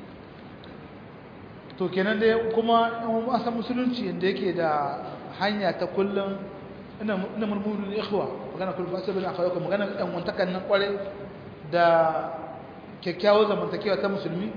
to kenan dai kuma in an san musulunci inda yake da hanya ta kullum ina ina murmurin ikhwa magana kullum ba sai bin akwai kuma magana dan wantakan nan kware da kyakkyawar zamantakewa ta musulmi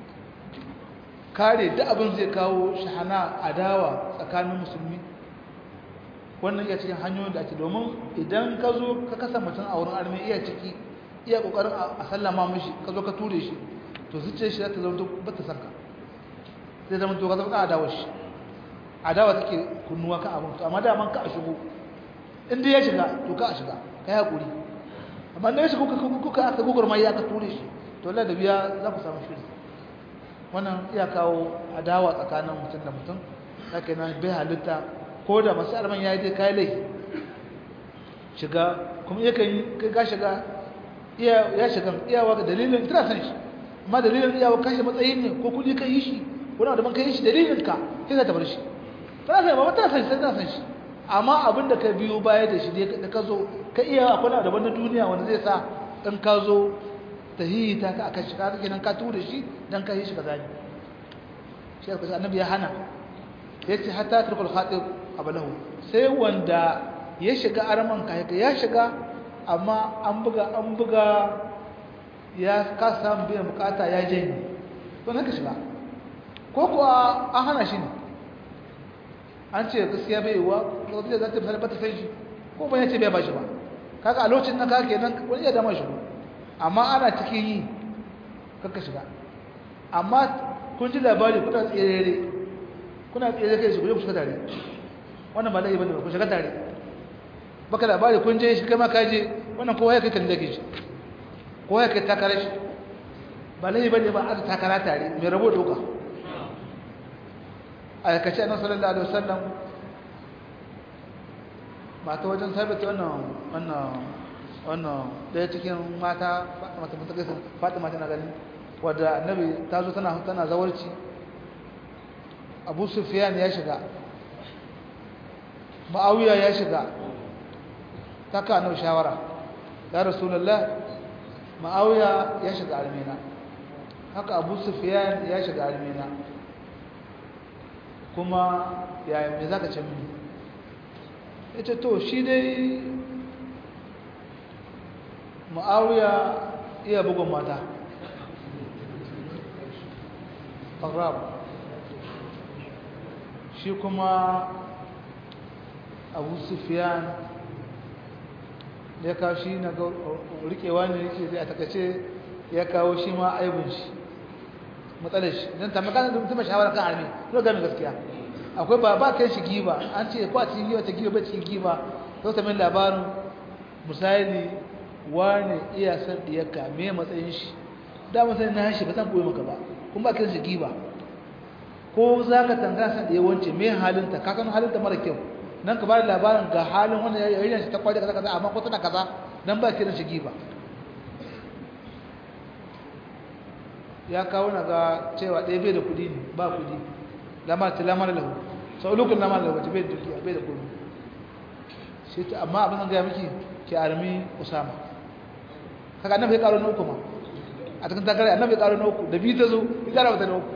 kare duk abin zai kawo shahana adawa tsakanin musulmi wannan iya cikin hanyoyin da ake domin idan ka zo ka kasa mutum a wurin armi iya ciki iya kokarin a sallama mishi ka zo ka ture shi to zuciyar shi za ta zama ba ta sanka zai zama to ka zama ka adawa shi adawa take kunnuwa kan abin to amma da man ka a shigo in dai ya shiga to ka a shiga ka yi hakuri amma da ya shigo kuka aka gugur mai ya ka ture shi to Allah da biya za ku samu shiri wannan iya kawo adawa tsakanin mutum da mutum haka yana bai halitta ko da masu arman ya yi dai kayi laifi shiga kuma iya kan kai ka shiga ya shiga iyawa ga dalilin tana san shi amma dalilin iyawa kashe matsayi ne ko kudi ka yi shi wani da man ka yi shi dalilin ka sai za ta bar shi tana san ba tana san shi sai tana san shi amma abin da ka biyo baya da shi da ka zo ka iya akwai na daban na duniya wanda zai sa in ka zo ta hiyi ta ka akan shi ka kenan ka tura shi dan ka yi shi ka zani shi ka annabi ya hana yace hatta turkul khatib abalahu sai wanda ya shiga arman ka ya shiga amma an buga an buga ya ka samu biyan bukata ya janye to naka shiga ko kuwa an hana shi ne an ce gaskiya bai yiwa lokacin da za ta misali ba ta san shi ko ban yace bai ba shi ba kaga a lokacin nan ka kenan wani ya dama shigo amma ana cikin yi kakka shiga amma kun ji labari kuna tsere kuna tsere kai su ku shiga tare wannan ba laifi bane ba ku shiga tare baka labari kun je shi kai ma ka je wannan kowa ya kai kan dake shi kowa ya kai takara shi ba laifi bane ba aka takara tare mai rabo doka a yakace annabi sallallahu alaihi wasallam mata wajen sabita wannan wannan wannan daya cikin mata mata mata kai Fatima tana gani wadda annabi ta zo tana tana zawarci Abu Sufyan ya shiga Muawiya ya shiga ta ka annabi shawara ya Rasulullah Muawiya ya shiga almina haka Abu Sufyan ya shiga almina kuma ya me zaka ce mini yace to shi dai Muawiya iya bugun mata Qarab shi kuma Abu Sufyan ya kawo shi na rikewa ne yake zai a takace ya kawo shi ma aibun shi matsalar shi don ta magana da mutum shawara kan armi to gami gaskiya akwai ba ba kai shi giba an ce ko a cikin giba ta giba ba cikin giba to ta min labarin misali wani iya san diyarka me matsayin shi da matsayin na shi ba zan koyi maka ba kuma ba kai shi giba ko za ka tanga san diyar wance me halinta ka san halinta mara kyau nan ka ba da labarin ga halin wanda ya yi shi ta kwaje kaza kaza amma ko tana kaza nan ba kiran shi giba ya kawo na ga cewa ɗaya bai da kudi ne ba kudi lamar ta lamar lahu sau lokacin lamar lahu wace bai da dukiya bai da kudi shi ta amma abin zan gaya miki ki armi usama kaga annabi ya karo na uku ma a cikin takare annabi ya karo na uku da biyu ta zo ya kara mata na uku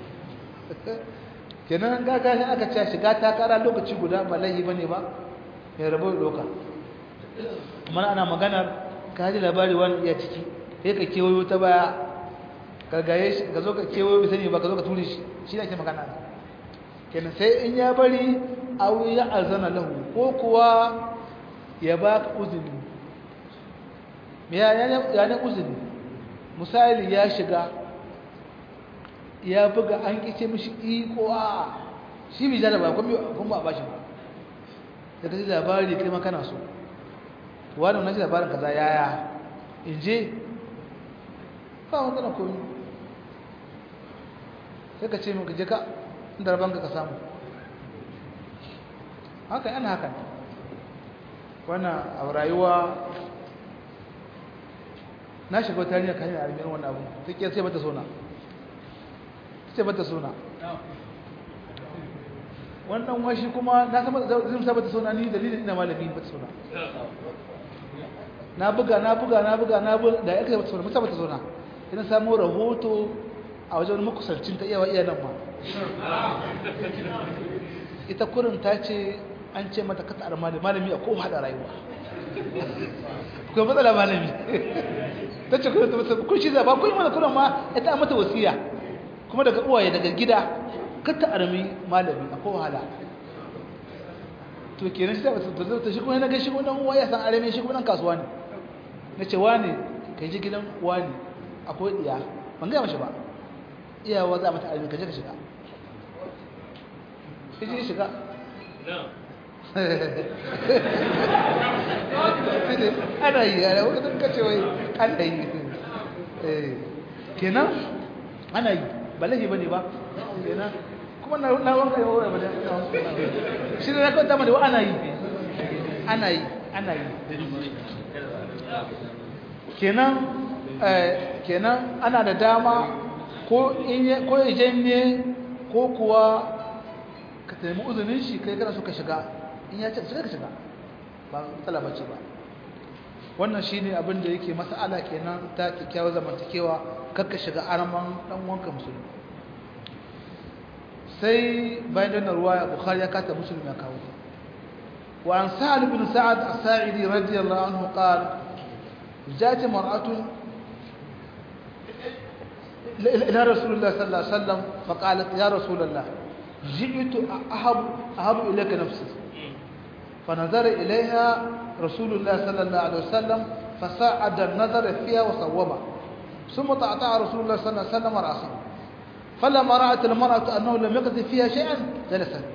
kenan gaga shi aka ce shiga takara lokaci guda ba laihi ba ne ba ya rabu da doka kuma ana maganar ka ji labari wani iya ciki sai ka kewayo ta baya gargaye shi ka zo ka kewayo bai sani ba ka zo ka ture shi shi ne ake magana kenan sai in ya bari awu ya azana lahu ko kuwa ya ba ka uzuri ya ne uzuri misali ya shiga ya buga an kice mishi iko a shi bai jada ba kuma ba ba shi ba da ka ji labari kai makana so wani na ji labarin kaza yaya in je ba wanda na komi sai ka ce maka je ka inda rabanka ka samu haka yana haka wannan a rayuwa na shiga wata hanyar kan yi armiyar wannan abu ta ke sai bata sona sai bata sona wannan washi kuma na sama zai sa bata sona ni dalilin ina malami bata sona na buga na buga na buga na buga da ya kai bata sona musa bata sona ina samu rahoto a wajen makusancin ta iyawa iyanan ma ita kurin ta ce an ce mata kata a malami malami a kowa haɗa rayuwa kuma matsala malami ta ce kurin ta matsala kun shi zaba kun yi mana kurin ma ita a mata wasiya kuma daga uwaye daga gida kata armi malami a kowa hala to kenan shi ta matsala ta shi kuma na ga shi kuma uwa ya san arami shi kuma nan kasuwa ne na ce wane ka ji gidan wani akwai ɗiya ban gaya mashi ba iyawa za a mata armi ka je ka shiga shi shiga ana yi ana wakilin kace wai ana yi kenan ana yi ba laifi ba ne ba kenan kuma na wanka yi wawai ba da shi ne na kawai dama da wa ana yi ana yi ana yi kenan kenan ana da dama ko ya janye ko kuwa ka taimi uzunin shi kai kana so ka shiga in ya ce shiga ka shiga ba matsala bace ba wannan shine abin da yake mas'ala kenan ta kyakkyawar zamantakewa kar ka shiga araman dan wanka musulmi sai bayan da ruwaya bukhari ya kata musulmi ya kawo wa an sa'ad bin sa'ad as-sa'idi radiyallahu anhu qala جاءت مرأة إلى رسول الله صلى الله عليه وسلم فقالت يا رسول الله جئت أحب, أحب إليك نفسي فنظر إليها رسول الله صلى الله عليه وسلم فصعد النظر فيها وصوبها ثم تعطى رسول الله صلى الله عليه وسلم رأسه فلما رأت المرأة أنه لم يقضي فيها شيئا جلست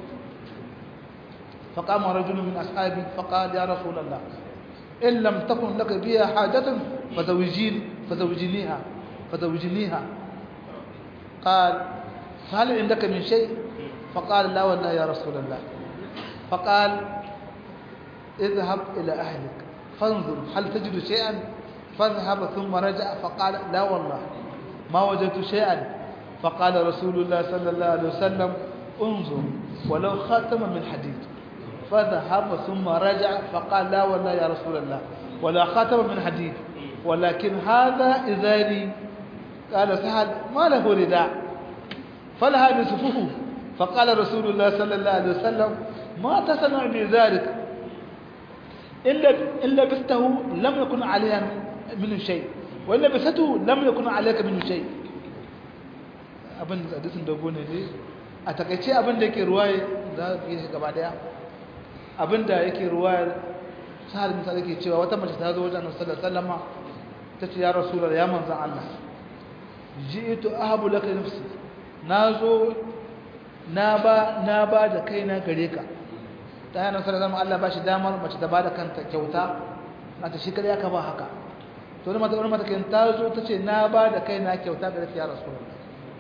فقام رجل من أصحابه فقال يا رسول الله إن لم تكن لك بها حاجة فزوجين فزوجنيها فزوجنيها قال فهل عندك من شيء فقال لا والله يا رسول الله فقال اذهب إلى أهلك فانظر هل تجد شيئا فاذهب ثم رجع فقال لا والله ما وجدت شيئا فقال رسول الله صلى الله عليه وسلم انظر ولو خاتم من حديد فذهب ثم رجع فقال لا والله يا رسول الله ولا خاتم من حديد ولكن هذا إذاري قال سهل ما له رداء فلها نصفه فقال رسول الله صلى الله عليه وسلم ما تصنع بذلك إلا إن لبسته لم يكن عليها منه شيء وإن لبسته لم يكن عليك منه شيء abin da hadisin dogo ne ne a takaice abin da yake ruwaye za ka yi gaba daya abin da yake ruwaye sahal misali yake cewa wata mace ta zo wajen annabi sallallahu alaihi wasallam ta ce ya rasulullah ya manzon Allah ji'tu ahabu laka nafsi nazo na ba na ba da kaina gare ka ta yana sallallahu alaihi Allah ba shi damar mace ta bada kanta kyauta na ta shi kare aka ba haka to ne mata wani mata kin ta zo ta ce na ba da kaina kyauta gare ka ya rasulullah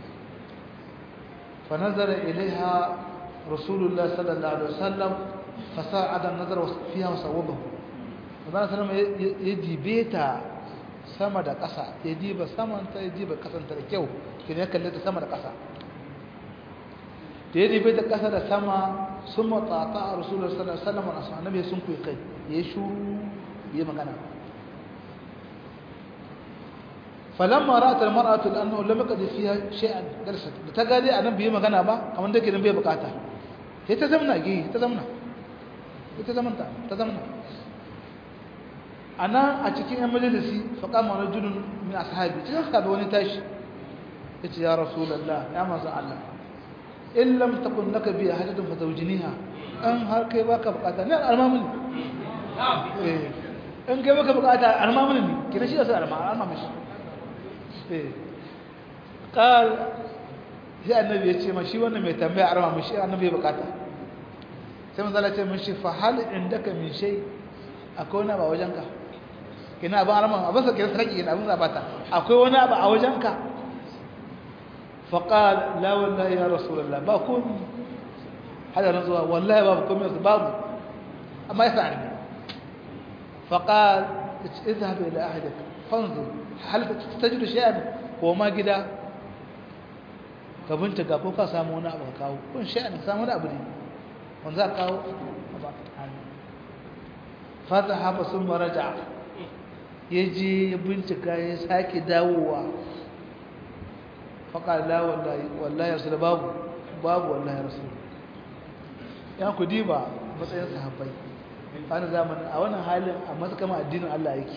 fa nazara ilaiha rasulullah sallallahu alaihi wasallam fa sa'ada an-nazara fiha wa sawwabahu Manzon sallallahu ya dibe ta sama da ƙasa ya diba saman ta ya diba ƙasan ta da kyau kina ya kalle ta sama da ƙasa da ya dibe ta ƙasa da sama sun matsata a rasulullah sallallahu alaihi wasallam a annabi sun kuyi kai ya shuru ya magana falamma ra'at al-mar'atu annahu lam yaqdi fiha shay'an dalsat da ta gade anan bai magana ba kamar da kiran bai bukata sai ta zamna gi ta zamna ita zamanta ta zamna ana a cikin yan majalisi faqama rajulun min ashabi cikin sahabi wani tashi yace ya rasulullah ya manzo Allah in lam takun laka bi hajatun fa zawjiniha an har kai baka bukata ne almamun eh in kai baka bukata almamun ne kina shi da sai almamun shi ƙal sai annabi ya ce ma shi wannan mai tambaya a rama shi annabi ya bukata sai manzala ce mashi fa hal indaka min shay akwai wani abu a wajenka kina abin arama abin sa kira sarki kina abin zabata akwai wani abu a wajenka fa qal la wallahi ya rasulullah ba kun hada nan zuwa wallahi babu komai babu amma ya sa'ani fa qal اذهب الى احدك فانظر hal tajidu shay'an ko ma gida ka bincika ko ka samu wani abu ka kawo kun shay'an samu wani abu ne wanda za ka kawo fa zahaba summa raja yaje ya bincika ya sake dawowa fa qala la wallahi wallahi rasul babu babu wallahi rasul ya ku diba matsayin sahabbai a zamanin a wannan halin a matsakama addinin Allah yake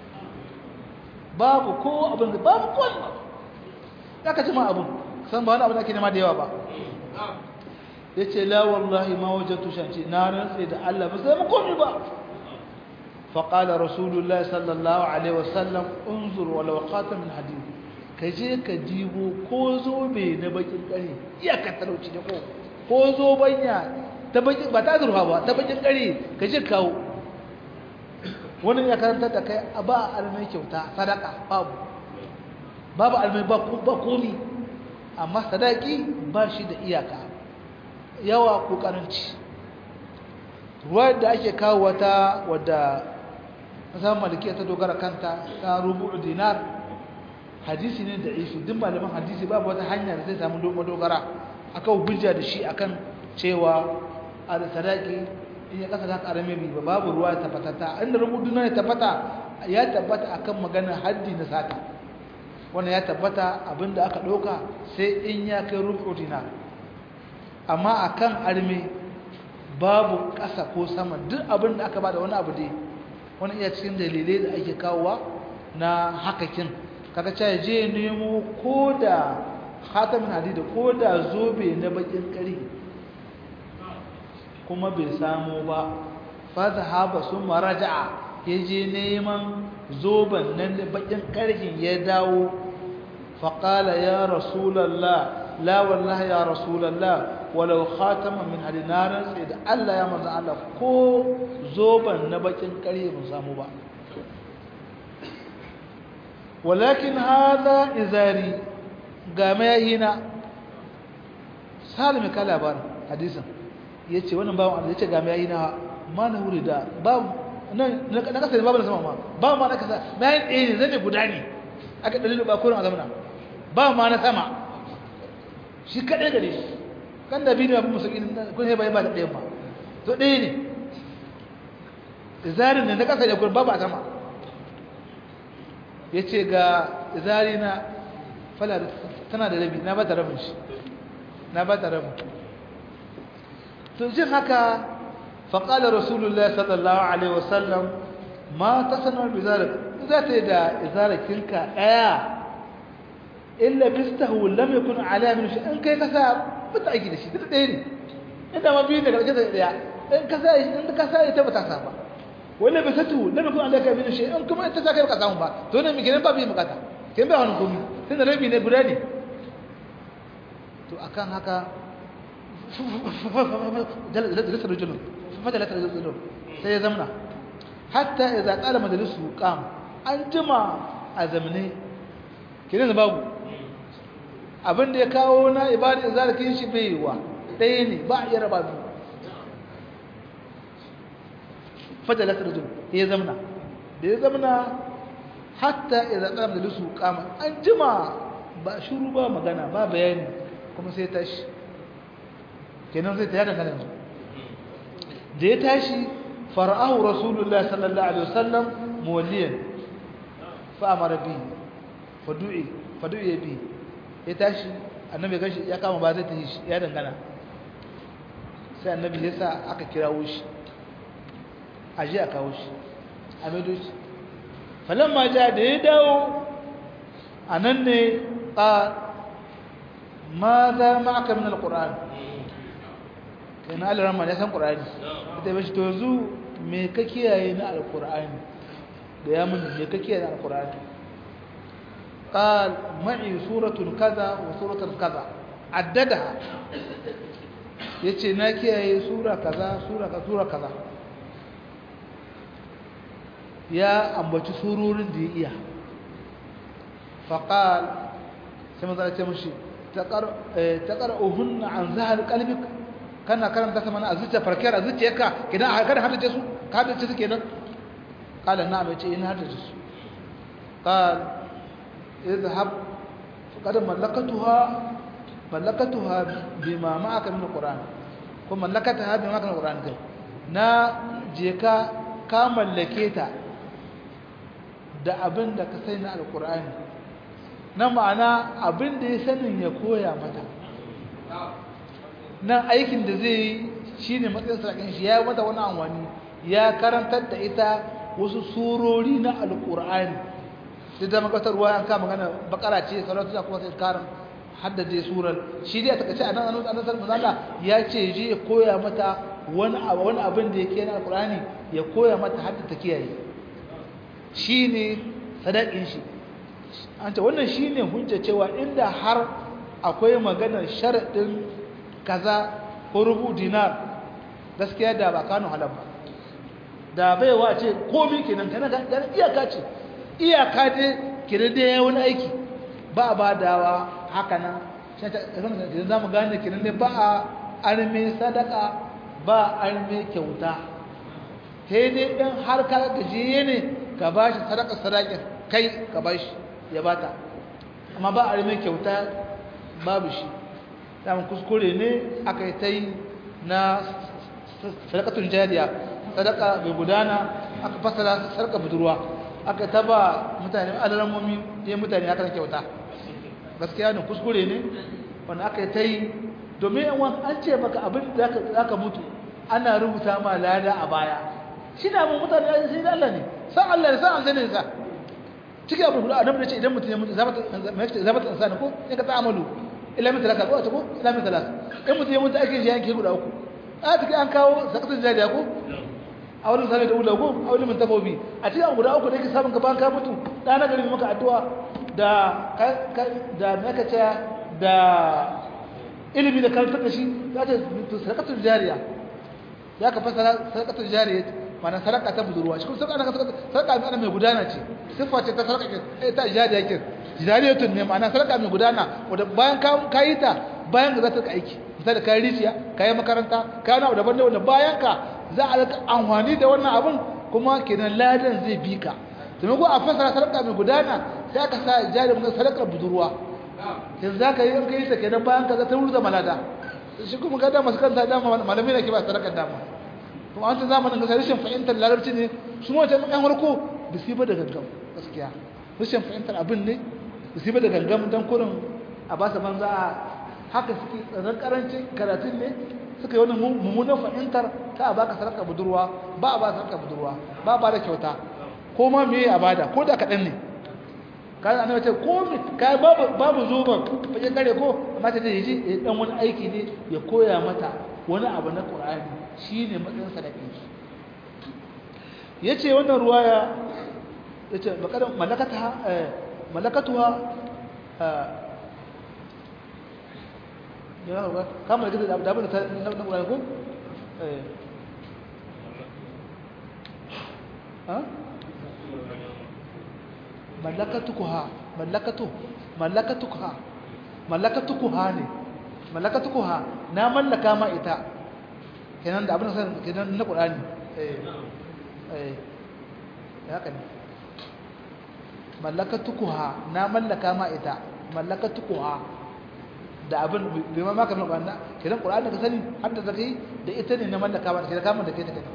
babu ko abin da babu ko ya ka jima abin san ba wani abin da ake nema da yawa ba ya ce la wallahi ma wajen tushanci na rantse da Allah ba sai mu komi ba faƙala rasulullah sallallahu alaihi wasallam unzur wala waqata min hadid ka je ka dibo ko zobe na bakin kare iyakar talauci da ko ko zobanya ta bakin ba ta zurfa ba ta bakin kare ka je kawo wani ya karanta da kai a ba almai kyauta sadaka babu babu almai ba komi amma sadaki ba shi da iyaka yawa ko karanci ruwa da ake kawo wata wadda masar malikiya ta dogara kanta ta rubu dinar hadisi ne da isu duk malaman hadisi babu wata hanya da zai samu dogara akan hujja da shi akan cewa a sadaki in ya kasa ta karame riba babu ruwa ya tabbata ta inda rubutu na ya tabbata ya tabbata akan maganar haddi na sata wannan ya tabbata abinda aka ɗauka sai in ya kai rubu dinar amma akan arme babu ƙasa ko sama duk abin da aka bada wani abu dai wani iya cikin dalilai da ake kawowa na hakakin kaga cewa je nemo ko da khatamin hadida ko da zobe na bakin ƙari kuma bai samu ba fazahaba sun maraja'a ya je neman zoben nan da bakin ƙarfin ya dawo faƙala ya rasulallah la wallahi ya rasulallah walau khataman min hadinaran sai da Allah ya manzo Allah ko zoben na bakin ƙarfe mun samu ba walakin hada izari ga mayina salimi ka labarin hadisin yace wannan bawon Allah yace ga mayina ma na wuri da babu nan na kasa babu na sama ma ba ma na kasa mayin ɗaya ne zai guda ne aka dalilu ba kurin a zamana ba ma na sama shi kaɗai gare shi kan da bidiyo abin musulmi kun sai bai ba da ɗayan ba to ɗaya ne izarin ne na ƙasa da kun babu a sama ya ce ga izari na fala tana da rabi na ba ta rabin shi na ba ta rabin to jin haka faƙalar rasulullah sallallahu alaihi wasallam ma ta sanar bizarik za ta yi da izarakinka ɗaya illa bistahu lam yakun ala min shi in kai kasa bata aiki da shi duk ɗaya ne inda ma biyu daga ƙarshe da ɗaya in ka sa in ka sa ita bata sa ba wala bisatu lam yakun ala min shi in kuma ita sa kai baka samu ba to ne mike ba bi bukata kin ba wani komi sai da rabi ne guda ne to akan haka jalasa rajulun fajalata rajulun sai ya zamna hatta idza qala majlisu qam an jima a zamne kiran babu abin da ya kawo na ibada zalikin shi bai wa ɗaya ne ba a iya raba biyu fajalat rajul ya zamna da ya zamna hatta idza qama da lusu qama an jima ba shuru ba magana ba bayani kuma sai tashi kenan sai ta yada kana da ya tashi fara'ahu rasulullahi sallallahu alaihi wasallam muwalliyan fa amara bi fadu'i fadu'i bi ya tashi annabi gashi ya kama ba zai ta shi ya dangana sai annabi ya sa aka kirawo shi aje a kawo shi a maido shi falamma ja da ya dawo a nan ne a ma za ma aka min alƙur'ani kai na aliran ma ya san ƙur'ani ita bashi to yanzu me ka kiyaye na alƙur'ani da ya mun me ka kiyaye na alƙur'ani قال معي سورة كذا وسورة كذا عددها yace na kiyaye sura kaza sura kaza sura kaza ya ambaci surorin da ya iya faqal sai maza ce mushi taqar taqar'uhunna an zahar qalbik kana karanta sama na azuciya farkiyar azuciyarka kidan a kada haddace su ka haddace su kenan qala na'am yace ina haddace su qal اذهب فقد ملكتها ملكتها بما معك من القرآن kuma mallakata bi maka Qur'an kai na je ka ka mallake ta da abin da ka sai na alqur'ani na ma'ana abin da ya sanin ya koya mata nan aikin da zai yi shine matsayin sarakin shi ya mata wani anwani ya karantar da ita wasu surori na alqur'ani duk da magatarwa an kama magana bakara ce salatu da kuma sai karin haddade surar shi dai a takaice a nan annabi sallallahu alaihi ya ce je ya koya mata wani wani abin da yake na alqur'ani ya koya mata hadda ta kiyaye shine sadakin shi an ce wannan shine hujja cewa inda har akwai maganar sharadin kaza ko rubu dinar gaskiya da ba kanu halal ba da baiwa ce komai kenan kana ga iyaka ce iyaka dai kira da ya wani aiki ba a badawa haka nan idan za mu gane kiran ne ba a arme sadaka ba a arme kyauta sai dai ɗan har ka gajiye ne ka ba shi sadaka sadakin kai ka ba shi ya bata amma ba a arme kyauta babu shi damun kuskure ne aka yi ta yi na sadakatun jariya sadaka mai gudana aka fasara sadaka budurwa aka taba mutane alamomi ya mutane aka na kyauta gaskiya ne kuskure ne wanda aka ta yi domin yawan an ce maka abin da za ka mutu ana rubuta ma lada a baya shi na abin mutane ya sai da Allah ne san Allah ne san an zane sa cikin abin guda annabi ce idan mutum ya mutu zabata insani ko in ka ta'amalu ila min talaka ko ta ko ila min talaka in mutum ya mutu ake shi yanke guda uku a take an kawo sakatun jariya ko a wani sami da ula ko a wani mintafobi a cikin guda uku da yake samun gaban ka mutu da na gari maka addu'a da da naka ce da ilimi da karantar da shi ya ce sadaqatul jariya ya ka fasara sadaqatul jariya mana sadaka ta budurwa shi kuma sadaka ana sadaka ana mai gudana ce siffa ce ta sadaka ta jariya ke jariyatun ne ma'ana sadaka mai gudana wanda bayan ka yi ta bayan ka za ta aiki misali ka yi rijiya ka yi makaranta ka yi na daban da wanda bayan ka za a rika amfani da wannan abin kuma kenan ladan zai bi ka domin ko a fasara sadaka mai gudana sai aka sa jari mun sadakar budurwa yanzu za ka yi in kai ta kenan bayan ka za ta ruza malada shi kuma ga da masu kanta dama malamai ne ke ba sadakar dama kuma an ta zamanin ga rashin fahimtar larabci ne su ma yan farko ba su yi ba da gangam gaskiya rashin fahimtar abin ne ba su yi ba da gangam don kurin a ba su banza a haka suke tsanar karancin karatun ne suka yi wani mummunan fahimtar ta a baka sarka budurwa ba a ba sarka budurwa ba ba da kyauta ko ma me a bada ko da kaɗan ne kayan annabi ce ko kai babu babu zoban fage kare ko amma ta ce yaji dan wani aiki ne ya koya mata wani abu na Qur'ani shine matsayin sadaqin shi yace wannan ruwaya yace bakar malakata malakatuha ya ga kamar da da abin da na Qur'ani ko eh ha mallakatukuha mallakatu mallakatukuha mallakatukuha ne mallakatukuha na mallaka ma ita kenan da abin san kenan na Qur'ani eh eh haka ne mallakatukuha na mallaka ma ita mallakatukuha da abin bai ma maka mai wannan kiran qur'ani da ka sani har da kai da ita ne na mallaka ma kiran kamar da kai ta kai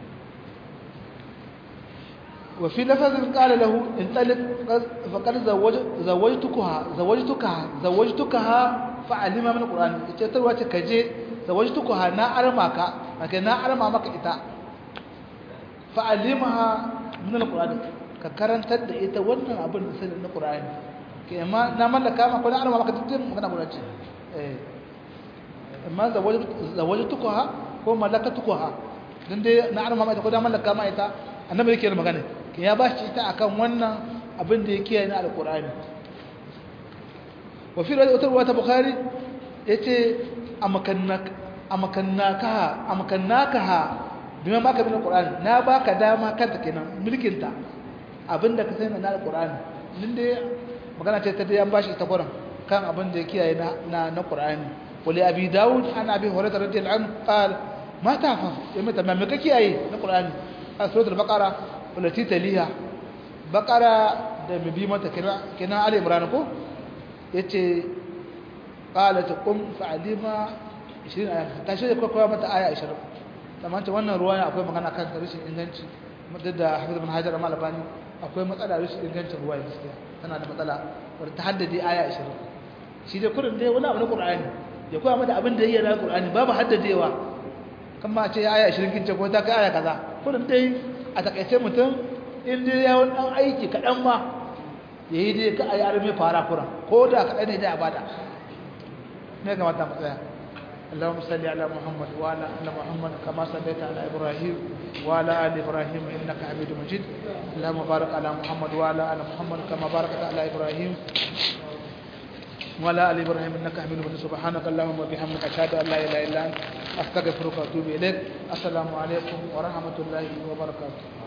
wa fi lafazin qala lahu in talik faqad zawaj zawajtukaha zawajtukaha zawajtukaha fa alima min qur'ani ita tarwa ce kaje zawajtukaha na arma ka kai na arma maka ita fa alimaha min alqur'ani ka karantar da ita wannan abin da sanin na qur'ani ke amma na mallaka ma ko na arma maka dukkan magana guda ce eh amma zawajtukaha ko malakatukaha dan dai na arma ma ita ko na mallaka ma ita annabi yake da magana ke ya ba shi ta akan wannan abin da yake na alqur'ani wa fi wata ruwa ta bukhari yace amakannaka amakannaka amakannaka bima baka bin alqur'ani na baka dama kanta kenan mulkinta abinda ka sani na alqur'ani din dai magana ce ta dai an bashi ta Qur'an kan abin da yake na na na Qur'ani wali abi daud ana abi hurairah radiyallahu anhu qal ma tafa yamma tamam me kake yi na Qur'ani a suratul baqara wallati taliha baqara da bibi mata kina kina ali imran ko yace qalat qum fa'alima 20 aya tashi ko koya mata aya 20 kamar ta wannan ruwaya akwai magana kan rashin inganci duk da hafiz bin hajar amma albani akwai matsala rashin ingancin ruwaya gaskiya tana da matsala wadda ta haddade aya 20 shi dai kurin dai wani abu na qur'ani ya koya mata abin da yake na qur'ani babu haddadewa kamar a ce aya 20 kince ko ta kai aya kaza kurin dai a takaice mutum in dai ya wani dan aiki kadan ma yayi dai ka ayi arme fara kuran ko da kadan ne dai a bada ne ga mata matsaya اللهم صل على محمد وعلى ال محمد كما صليت على ابراهيم وعلى ال ابراهيم انك حميد مجيد اللهم بارك على محمد وعلى ال محمد كما باركت على ابراهيم وعلى ال ابراهيم انك حميد مجيد سبحانك اللهم وبحمدك اشهد ان لا اله الا انت استغفرك واتوب اليك السلام عليكم ورحمه الله وبركاته